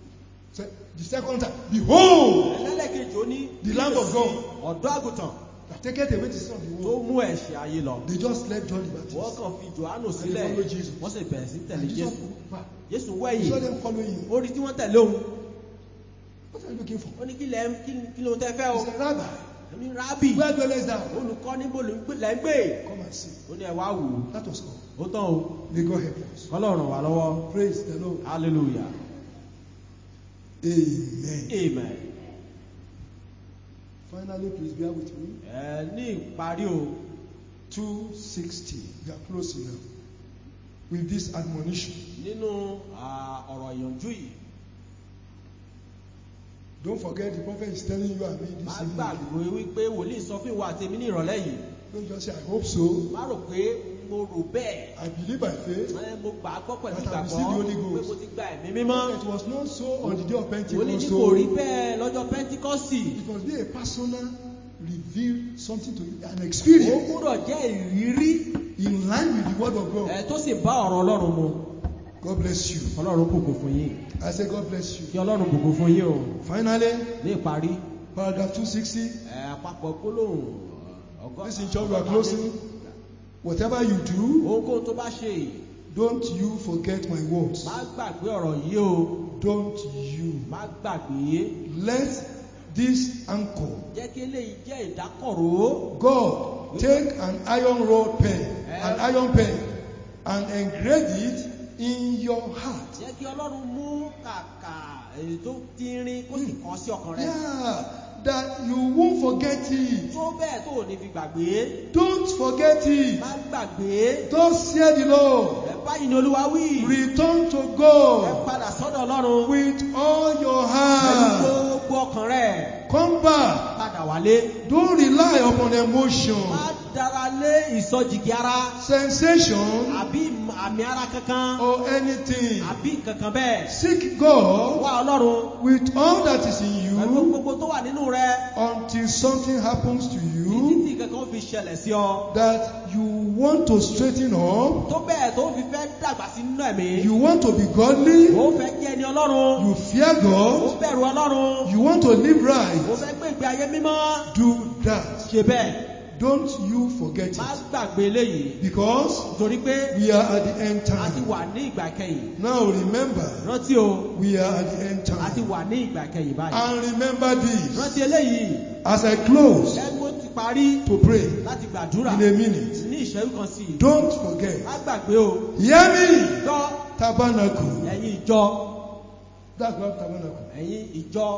said the second time, Behold, ẹlẹ́lẹ́kejì ó ní The Lamb of God. ọ̀dọ́ àgùntàn that taketh away the sin of the tó world. mú ẹ̀ṣẹ̀ ayé lọ They just left John the wọ́n Baptist. kàn fi johannu And sílẹ̀ they follow Jesus. wọ́n sì bẹ̀rẹ̀ sí tẹ̀lé And Jesus jésù looked back. jésù He wẹ̀yìn saw them following him. ó rí tí wọ́n tẹ̀lé òun What are you looking for? ó ní kí lẹ́ ń- kí kí ló tẹ́ fẹ́ o He said, Rabbi, ní rábì where dwellest thou? olùkọ́ níbo ló ń gbé- lẹ́ ń gbé Come and see. ó ní ẹ wá wò ó That was all. ó tán o May God help us. kọ́lọ́run wà lọ́wọ́ Praise the Lord. hallelujah Amen. amen Finally, please bear with me. ẹ ní ìparí o 260. We are closing now. With this admonition. nínú à, ọ̀rọ̀ ìyànjú yìí Don't forget the prophet is telling you and me má this gbàgbé evening. wípé wòlíì sọ fún ìwà àtẹ̀mí ní ìrọ̀lẹ́ yìí Don't just say, I hope so. má rò pé mo rò bẹ́ẹ̀ I believe by faith. ẹ, mo gbà á gbọ́ pẹ̀lú That I ìgbàgbọ́ receive the Holy pé Ghost. mo ti gba ẹ̀mí mímọ́ It was not so on the day of wòlíì Pentecost. ní So kò rí bẹ́ẹ̀ lọ́jọ́ pẹ́ntíkọ́sì it must be a personal reveal something to you, an ó experience gbúdọ̀ jẹ́ ìrírí in line with the word of God. ẹ, tó sì bá ọ̀rọ̀ ọlọ́run mu God bless you. ọlọ́run bùkún fún yín I say God bless you. kí ọlọ́run bùkún fún yín o Finally, ní ìparí paragraph 260. ẹ, àpapọ̀ gbólóhùn ọgọ́ Listen, church, we are closing. Whatever you do, ohunkóhun tó bá ṣe don't you forget my words. má gbàgbé ọ̀rọ̀ yìí o Don't you. má gbàgbé Let this anchor, jẹ́ kí eléyìí jẹ́ ìdákọ̀ró God, take an iron rod pen, an iron pen, and engrave it in your heart. jẹ́ kí ọlọ́run mú kàkà èyí tó tínrín kó sì kàn sí ọkàn rẹ Yeah, that you won't forget it. tó bẹ́ẹ̀ tó ò ní fi gbàgbé Don't forget it. má gbàgbé Thus said the Lord. ẹ báyìí ni olúwa wí Return to ẹ God padà sọ́dọ̀ ọlọ́run with all your pẹ̀lú heart. gbogbo ọkàn rẹ Come back. padà wálé Don't rely upon emotion, má dára lé ìsọjìgì ara sensation, àbí àmì ara kankan or anything. àbí kankan bẹ́ẹ̀ Seek God wá ọlọ́run with all that is in pẹ̀lú you gbogbo tó wà nínú rẹ until something happens to títí you tí kankan fi ṣẹlẹ̀ sí ọ that you want to straighten up, tó bẹ́ẹ̀ tó fi fẹ́ dàgbà sí nínú ẹ̀mí you want to be godly, ó fẹ́ jẹ́ ẹni ọlọ́run you fear ó God, bẹ̀rù ọlọ́run you want to live ó right. fẹ́ gbé ìgbé ayé mímọ́ Do that. ṣe bẹ́ẹ̀ Don't you forget má it. gbàgbé eléyìí Because torí pé we are at the end a ti time. wà ní ìgbà kẹyìn Now remember, rántí o we are at the end a ti time. wà ní ìgbà kẹyìn báyìí And remember this rántí eléyìí as I close ẹgbẹ́ ti parí to pray láti gbàdúrà in a minute. ní ìṣẹ́jú kan sí i Don't forget. má gbàgbé o Hear me, gbọ́ tabernacle. ẹ̀yin ìjọ That's not tabernacle. ẹ̀yin ìjọ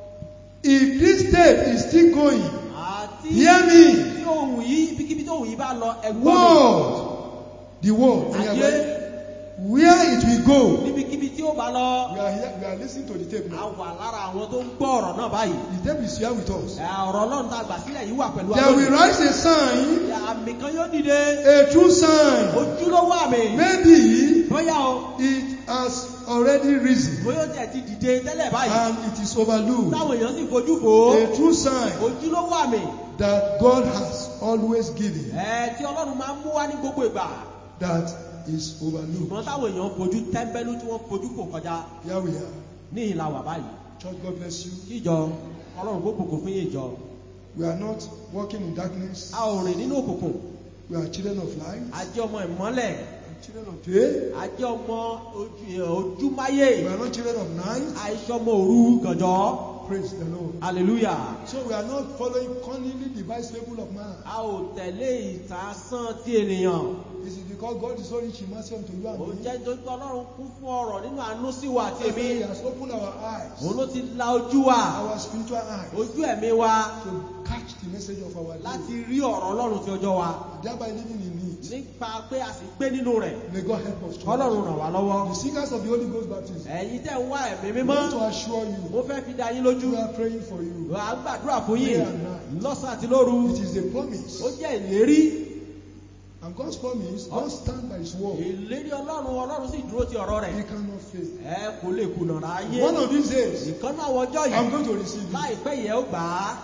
If this tape is still going, àti hear me. tí ohun yìí ibikíbi tí ohun yìí bá lọ ẹgbọ́n World, the world, mi ayé where it will go. níbikíbi tí ó bá lọ We are here, we are listening to the tape a now. wà lára àwọn tó ń gbọ́ ọ̀rọ̀ náà báyìí The tape is here with us. Ẹ, ọ̀rọ̀ ọlọ́run tá a gbà sílẹ̀ yìí wà pẹ̀lú There will alónìí. rise a sign, Ẹ, àmì kan yóò dìde a true sign. ojúlówó àmì Maybe bóyá o it has already risen bóyá ó tẹ̀ ti dìde tẹ́lẹ̀ báyìí and it is overlooked. táwọn èèyàn sì fojú fò ó A true sign ojúlówó àmì that God has always given ẹ tí ọlọ́run máa ń mú wá ní gbogbo ìgbà that is overlooked. ṣùgbọ́n táwọn èèyàn fojú tẹ́ńbẹ́lú tí wọ́n fojú fò kọjá Here we are. ní ìlà wà báyìí Church, God bless you. kí ìjọ ọlọ́run kó bùkún fún yín ìjọ We are not walking in darkness. a ò rìn nínú òkùnkùn We are children of light. a jẹ́ ọmọ ìmọ́lẹ̀ and children of day. a jẹ́ ọmọ ojú- ojúmáyé We are not children of night. àìsọmọ òru gànjọ́ Praise the Lord. hallelujah So we are not following cunningly devised fable of man. a ò tẹ̀lé ìtàsán ti ènìyàn This is because God is so rich in mercy unto you and ó me. jẹ́ nítorí pé ọlọ́run kún fún ọ̀rọ̀ nínú àánú sí wa àti That's why èmi He has opened our eyes, òun ló ti la ojú wa our spiritual eyes, ojú ẹ̀mí wa to catch the message of our láti life, rí ọ̀rọ̀ ọlọ́run ti ọjọ́ wa thereby living in it. nípa pé a sì gbé nínú rẹ̀ May God help us. church. ọlọ́run ràn wá lọ́wọ́ The seekers of the Holy Ghost baptism, ẹ̀yin tẹ́ ń wá ẹ̀mí I mímọ́ want to assure you, mo fẹ́ fi dá yín lójú we are praying for you. à ń gbàdúrà fún yín Day and night. lọ́sàn àti lóru It is a promise. ó jẹ́ ìlérí And God's promise, God stand by His word. ìlérí ọlọ́run ọlọ́run sì dúró ti ọ̀rọ̀ rẹ̀ He cannot fail. ẹ kò lè kùnà ráyé One of these days, ìkan náà wọjọ́ I'm yìí going to receive it. láìpẹ́ yẹ ó gbà á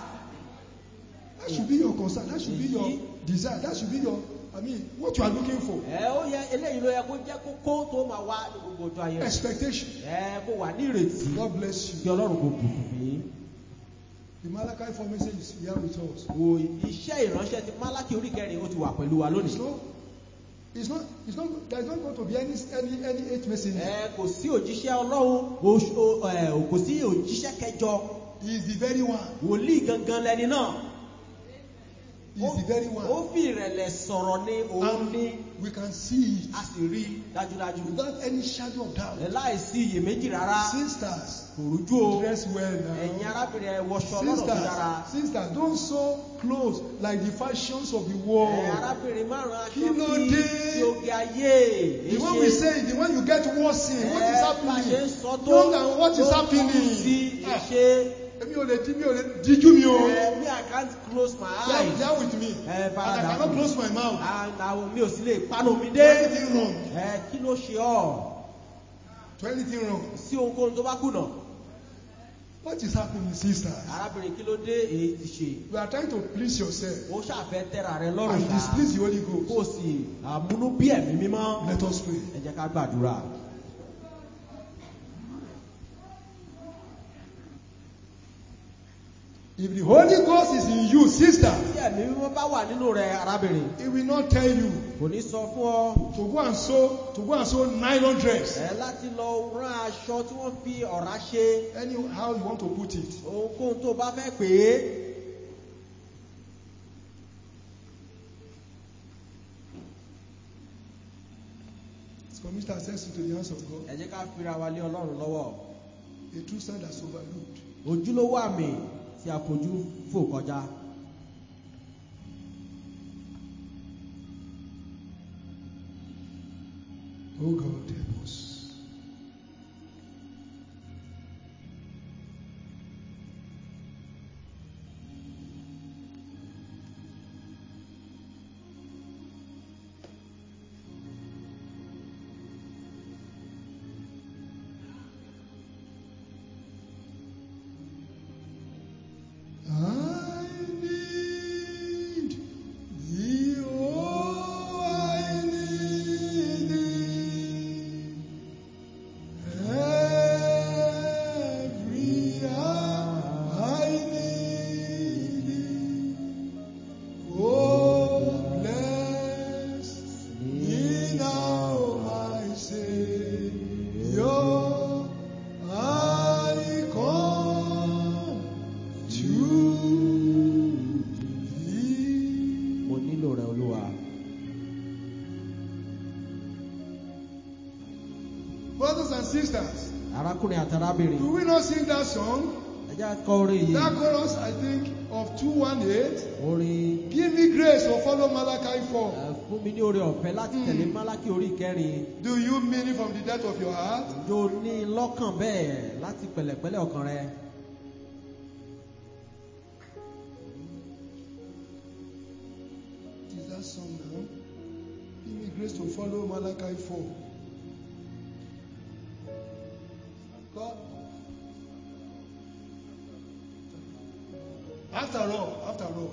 That should be your concern. That should be your desire. That should be your, I mean, what you are looking for. ẹ ó yẹ eléyìí ló yẹ kó jẹ́ kókó tó máa wá ní gbogbo ọjọ́ ayé rẹ̀ Expectation. ẹ kó wà ní ìrètí God bless kí you. ọlọ́run kò bùkún fún yín The Malachi 4 message is here with us. wo iṣẹ́ ìránṣẹ́ ti málákì orí kẹrin ó ti wà pẹ̀lú wa It's lónìí. not, it's not, it's not, there's not going to be any, any, any eight messenger. ẹ kò sí òjíṣẹ́ ọlọ́run oṣù- o- ẹ, kò sí òjíṣẹ́ kẹjọ He is the very one. wòlíì gangan lẹni náà. He is the very ó one. fi ìrẹ̀lẹ̀ sọ̀rọ̀ ní òun ní And we can see it a sì rí i dájúdájú. without any shadow of doubt. ẹ láìsí iyèméjì rárá Sisters, kò rújú o. dress well ẹ̀yin now. arábìnrin ẹ wọṣọ lọ́nà tó dára. Sisters, sisters, don't sew clothes like the fashions of the world. ẹ arábìnrin márùn-ún Kí aṣọ ló bíi dé? ti oge ayé. The one we say, the one you get worse in, what is Ẹ bá ṣe ń happening? sọ tó Young and what is tó happening? kù sí Ah. ìṣe. Èmi ò lè di mi ò lè díjú mi o. ẹ mi I can't close my They are- eyes. they are with me. Ẹ And I faradà cannot fún mi. close my mouth. And àwọn mi ò sì lè panu mi Do dé. anything wrong. ẹ kí ló ṣe ọ́ Do anything wrong. sí ohunkóhun tó bá kùnà. What is happening, sisters? arábìnrin kí ló dé èyí ti ṣe. You are trying to please yourself ó ṣàfẹ́ tẹ́ra rẹ lọ́rùn and ṣá. displease the Holy kó o Ghost. sì àmúnú bí ẹ̀mí mímọ́. Let us pray. ẹ jẹ́ ká gbàdúrà. If the Holy Ghost is in you, sister, tí ẹ̀mí mímọ́ bá wà nínú rẹ arábìnrin. He will not tell you kò ní sọ fún ọ. to go and sew to go and sew nylon dress. ẹ láti lọ rán aṣọ tí wọ́n fi ọ̀rá ṣe. Anyhow you want to put it. ohunkóhun tó bá fẹ́ pè é. Commit ourselves into the hands of God. ẹ jẹ́ ká fira wa lé ọlọ́run lọ́wọ́. A true sign that's overlooked. ojúlówó àmì tí a fojú fò kọjá. Oh God, help us. I need thee, oh, I need thee. Every hour I need thee. Oh, bless me now, my Savior. I come to thee. mo nílò rẹ olúwa. Brothers and sisters, arákùnrin àti arábìnrin. do we not sing that song? ẹ jẹ́ kọ́ orin yìí. That chorus, I think, of 218. orin Give me grace to follow Malachi 4. ẹ, fún mi ní oore ọ̀fẹ́ láti tẹ̀lé málákì orí kẹrin. Do you mean it from the depth of your heart? ǹjẹ́ o ní lọ́kàn bẹ́ẹ̀ láti pẹ̀lẹ́pẹ̀lẹ́ ọkàn rẹ. What is that song now? Give me grace to follow Malachi 4. God. After all, after all.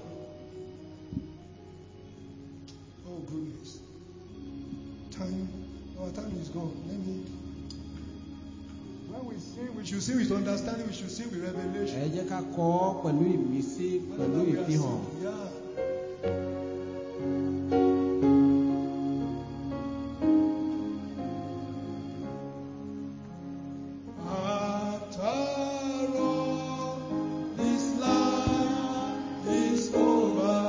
Oh goodness. Time, our time is gone. Let me. When we sing, we should sing with understanding, we should sing with revelation. ẹ jẹ́ ká kọ́ ọ pẹ̀lú ìmísí pẹ̀lú Whatever we are ìfihàn. singing, Yeah. After all, this life is over.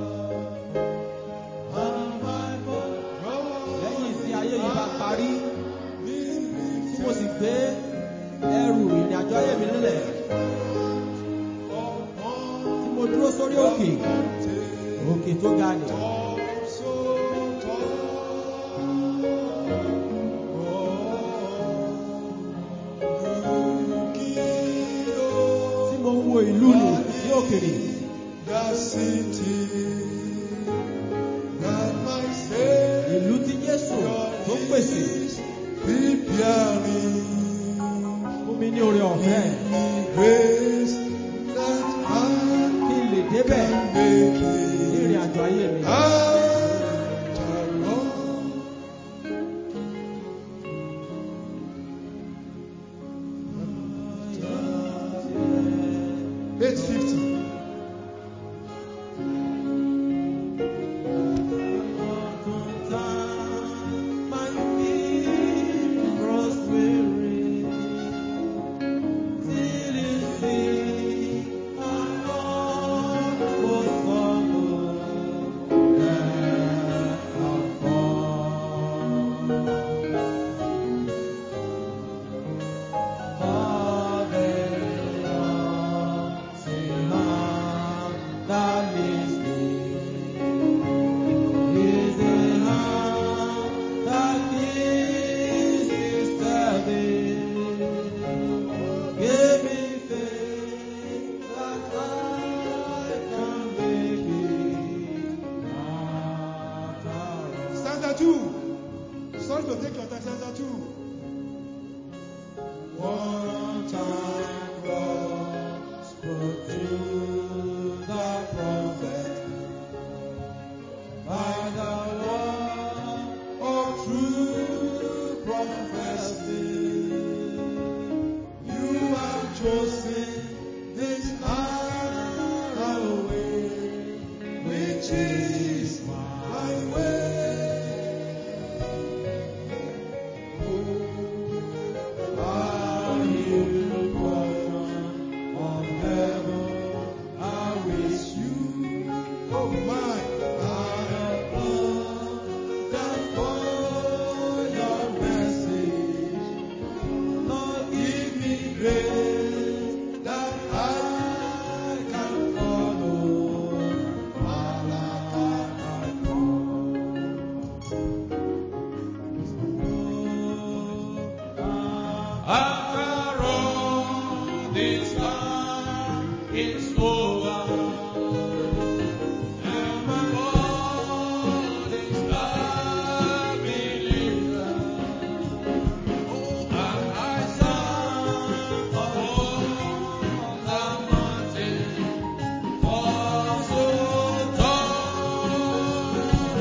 And my lẹ́yìn tí ayé yìí bá parí tí tí mo sì gbé ẹrù ìrìn àjò ayé mi nílẹ̀ tí mo dúró sórí òkè òkè tó ga nì. tí mo ń wo ìlú nì ní òkèrè ìlú tí Jésù tó pèsè fún mi ní oore ọ̀fẹ́ kí n lè débẹ̀ ní ìrìn àjò ayé mi. Eight fifty. want to take your stanza two. One time God spoke to the prophet by the word of true prophecy. You have chosen this narrow way, which is my way. Are you born of heaven? I wish you, oh my, are born that for your message. Lord, give me grace that I can follow. After all this time is over, and my world is a believer. Oh, and I stand upon the mountain, for so tall.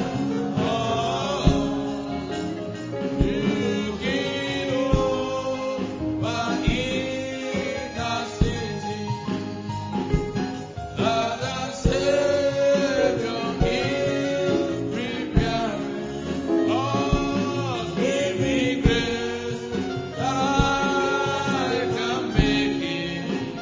Looking over in the city, that the Savior is preparing. Oh, give me grace that I can make it.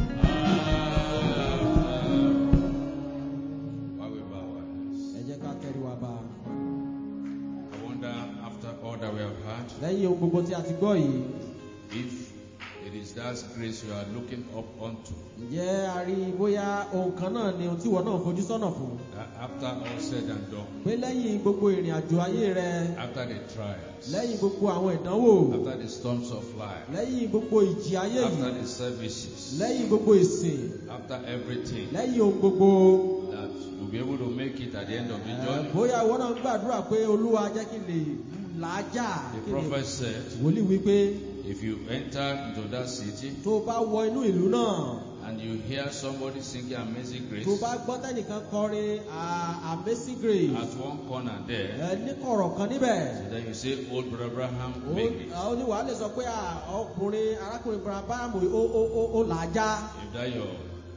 Why we bow our heads? ẹ jẹ́ ká tẹ́rí wa bá a. I wonder after all that we have had, lẹ́yìn ohun gbogbo tí a ti gbọ́ yìí if it is that grace you are looking up unto, ǹjẹ́ a rí i bóyá ohun kan náà ni ohun tí ìwọ náà fojú sọ́nà fún that after all said and done, pé lẹ́yìn gbogbo ìrìn àjò ayé rẹ after the trials, lẹ́yìn gbogbo àwọn ìdánwò after the storms of life, lẹ́yìn gbogbo ìjì ayé after yìí the services, lẹ́yìn gbogbo ìsìn after everything, lẹ́yìn ohun gbogbo that you'll be able to make it at the end of the ẹ, journey. bóyá ìwọ náà ń gbàdúrà pé olúwa jẹ́ kí n lè làájà The kí n lè prophet said, wòlíì wípé if you enter into that city tó o bá wọ inú ìlú náà and you hear somebody singing Amazing Grace tó o bá gbọ́ tẹ́nìkan kọrin ah, amazing grace at one corner there, ẹ ní kọ̀rọ̀ kan níbẹ̀. then you say, Old Brother Abraham, ó make it. ó ní wàá lè sọ pé à, ọkùnrin arákùnrin barabamu ó ó ó ó là á já If that your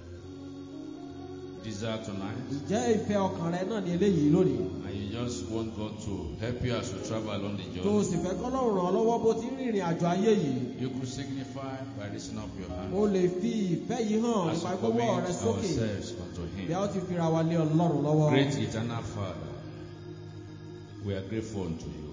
desire tonight, ǹjẹ́ ìfẹ́ ọkàn rẹ náà ni eléyìí lónìí and you just want God to help you as you travel along the tó o journey, sì fẹ́ kọ́lọ́run ràn ọ́ lọ́wọ́ bó ti ń rìnrìn àjò ayé yìí you could signify by raising up your hand o lè fi ìfẹ́ yìí hàn as nípa we gbogbo commit ọ̀rẹ́ sókè ourselves unto bí a ó Him. ti fira wa lé ọlọ́run lọ́wọ́ Great eternal Father, we are grateful unto you.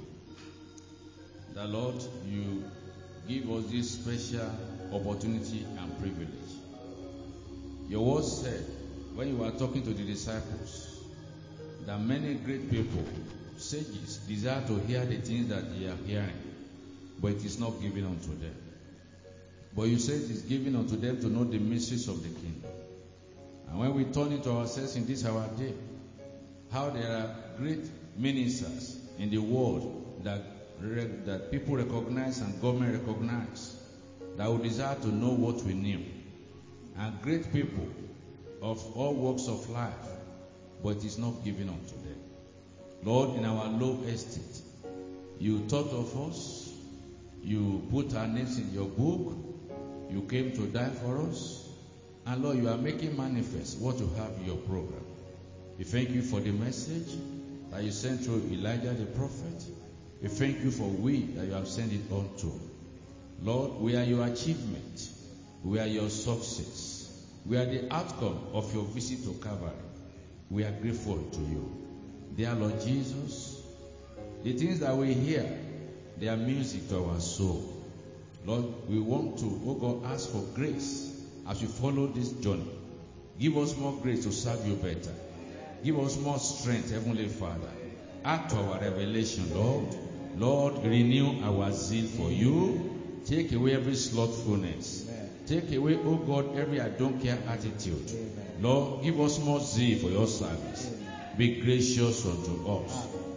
The Lord, you give us this special opportunity and privilege. Your word said, when you were talking to the disciples, that many great people, sages, desire to hear the things that they are hearing, but it is not given unto them. But you said it is given unto them to know the mysteries of the kingdom. And when we turn into ourselves in this our day, how there are great ministers in the world that re- that people recognize and government recognize that would desire to know what we knew, and great people of all walks of life, but it is not given unto them. Lord, in our low estate, you thought of us, you put our names in your book, you came to die for us, and Lord, you are making manifest what you have in your program. We thank you for the message that you sent through Elijah the prophet. We thank you for we that you have sent it on to. Lord, we are your achievement. We are your success. We are the outcome of your visit to Calvary. We are grateful to you. Dear Lord Jesus, the things that we hear, they are music to our soul. Lord, we want to, oh God, ask for grace as we follow this journey. Give us more grace to serve you better. Give us more strength, Heavenly Father. Add to our revelation, Lord. Lord, renew our zeal for you. Take away every slothfulness. Take away, oh God, every I don't care attitude. Lord, give us more zeal for your service. Be gracious unto us.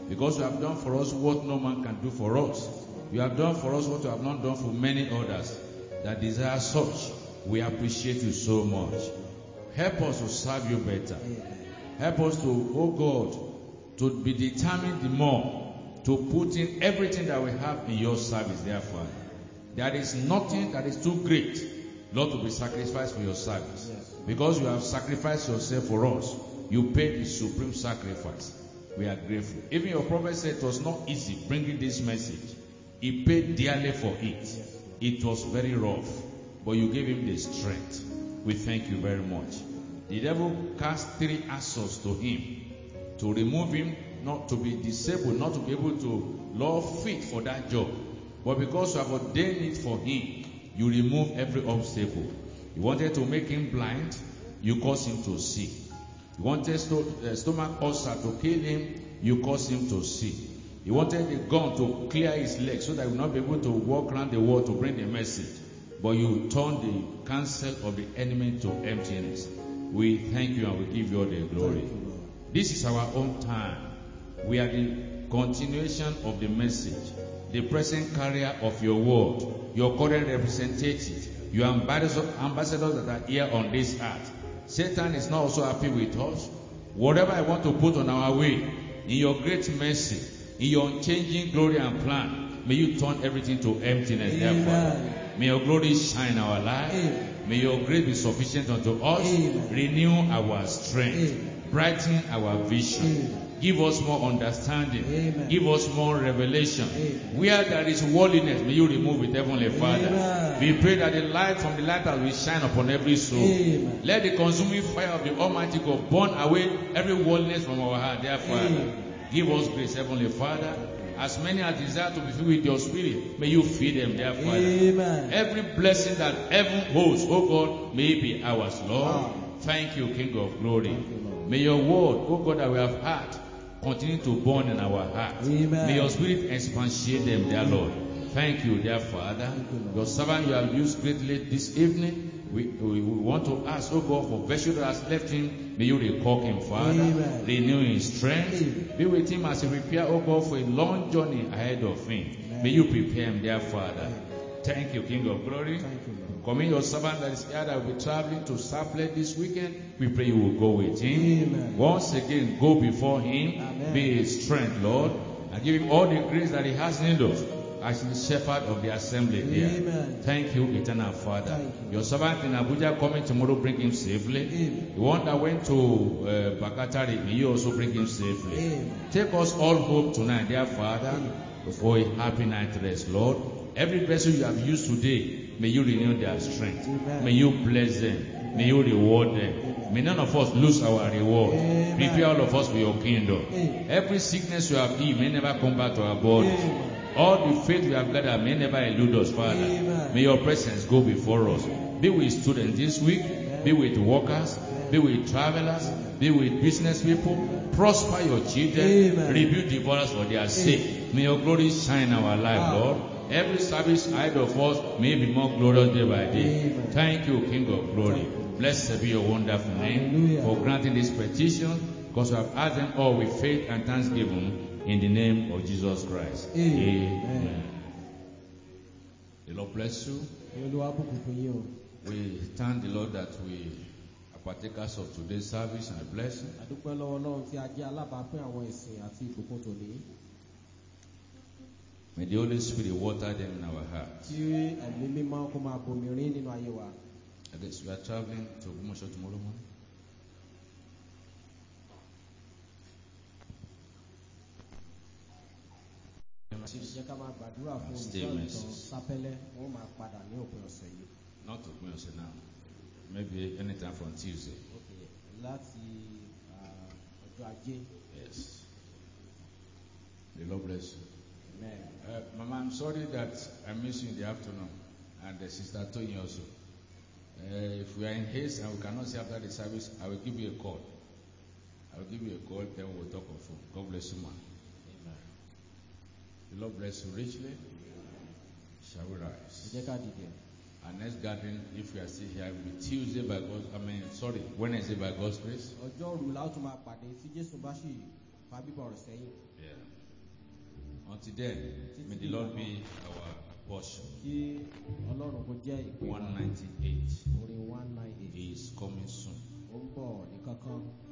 Because you have done for us what no man can do for us. You have done for us what you have not done for many others that desire such. We appreciate you so much. Help us to serve you better. Help us to, oh God, to be determined the more to put in everything that we have in your service, therefore. There is nothing that is too great, Lord, to be sacrificed for your service. Because you have sacrificed yourself for us, you paid the supreme sacrifice. We are grateful. Even your prophet said it was not easy bringing this message. He paid dearly for it. It was very rough, but you gave him the strength. We thank you very much. The devil cast three assaults to him to remove him, not to be disabled, not to be able to love fit for that job. But because you have ordained it for him, you remove every obstacle. You wanted to make him blind, you cause him to see. You wanted sto- uh, stomach ulcer to kill him, you cause him to see. You wanted a gun to clear his legs so that he would not be able to walk around the world to bring the message. But you turned the counsel of the enemy to emptiness. We thank you and we give you all the glory. This is our own time. We are the continuation of the message, the present carrier of your word, your current representative, your ambassadors, ambassadors that are here on this earth. Satan is not also happy with us. Whatever I want to put on our way, in your great mercy, in your unchanging glory and plan, may you turn everything to emptiness, Amen. therefore. May your glory shine in our life. Amen. May your grace be sufficient unto us. Amen. Renew our strength. Amen. Brighten our vision. Amen. Give us more understanding. Amen. Give us more revelation. Amen. Where there is worldliness, may you remove it, Heavenly Father. Amen. We pray that the light from the lighthouse will shine upon every soul. Amen. Let the consuming fire of the Almighty God burn away every worldliness from our heart, dear Father. Amen. Give us grace, Heavenly Father. As many as desire to be filled with your spirit, may you feed them, dear Father. Amen. Every blessing that heaven holds, oh God, may it be ours, Lord. Amen. Thank you, King of glory. Thank you, Lord. May your word, oh God, that we have heard, continue to burn in our heart. Amen. May your spirit expatiate them, dear Lord. Thank you, dear Father. Thank you, Lord. Your servant you have used greatly this evening. We, we, we want to ask, oh God, for virtue that has left him, may you recall him, Father. Amen. Renew his strength. Amen. Be with him as he prepare, oh God, for a long journey ahead of him. Amen. May you prepare him, dear Father. Amen. Thank you, King of glory. Thank you, Lord. Commit your servant that is here that will be traveling to Saplet this weekend. We pray you will go with him. Amen. Once again, go before him. Amen. Be his strength, Lord. And give him all the grace that he has need of as the shepherd of the assembly here. Amen. Thank you, eternal Father. Thank you. Your servant in Abuja coming tomorrow, bring him safely. Amen. The one that went to uh, Bakatari, may you also bring him safely. Amen. Take us all home tonight, dear Father, for a happy night rest, Lord. Every vessel you have used today, may you renew their strength. Amen. May you bless them. May you reward them. May none of us lose our reward. Amen. Prepare all of us for your kingdom. Amen. Every sickness you have healed may never come back to our body. Amen. All the faith we have gathered may never elude us, Father. Amen. May your presence go before us. Be with students this week. Be with workers. Be with travelers. Be with business people. Prosper your children. Amen. Rebuild divorce for their sake. May your glory shine in our life, Amen. Lord. Every service ahead of us may be more glorious day by day. Amen. Thank you, King of glory. Thank you. Blessed be your wonderful name Hallelujah. for granting this petition because we have asked them all with faith and thanksgiving in the name of Jesus Christ. Amen. The Lord bless you. Kí Olúwa bùkún fún yín o. We thank the Lord that we are partakers of today's service and blessing. Àdúpẹ́ lọ́wọ́ Ọlọ́run tí a jẹ́ alábàápín àwọn ìsìn àti ìbùkún tòní. May the Holy Spirit water them in our hearts. Tí ẹ̀mí mímọ́ kó máa bomi rín nínú ayé wa. I guess we are traveling to Ogbomoso tomorrow morning. Jẹ́ ká máa gbàdúrà fún Stay olùkọ́ ìtàn messages. sápẹ́lẹ́. Wọ́n máa padà ní òpin ọ̀sẹ̀ yìí. Not Ogbomoso now. Maybe anytime from Tuesday. Okay. Láti ah, ọjọ́ ajé. Yes. The Lord bless you. Amen. Uh, Mama, I'm sorry that I missed you in the afternoon, and uh, Sister Tony also. Uh, if we are in haste and we cannot see after the service, I will give you a call. I will give you a call, then we'll talk on phone. God bless you, man. Amen. The Lord bless you richly. Shall we Ẹ rise? jẹ́ ká dìde. Our next gathering, if we are still here, will be Tuesday by God. I mean, sorry, Wednesday by God's grace. Ọjọ́ òru la ó tún máa pàdé tí Jésù bá sì fa bíbọ̀ rẹ̀ sẹ́yìn. Yeah. Until then, may the Lord be our portion. kí ọlọ́run kó jẹ́ ìpè wa 198. orin one nine eight He is coming soon. ó ń bọ̀ ní kankan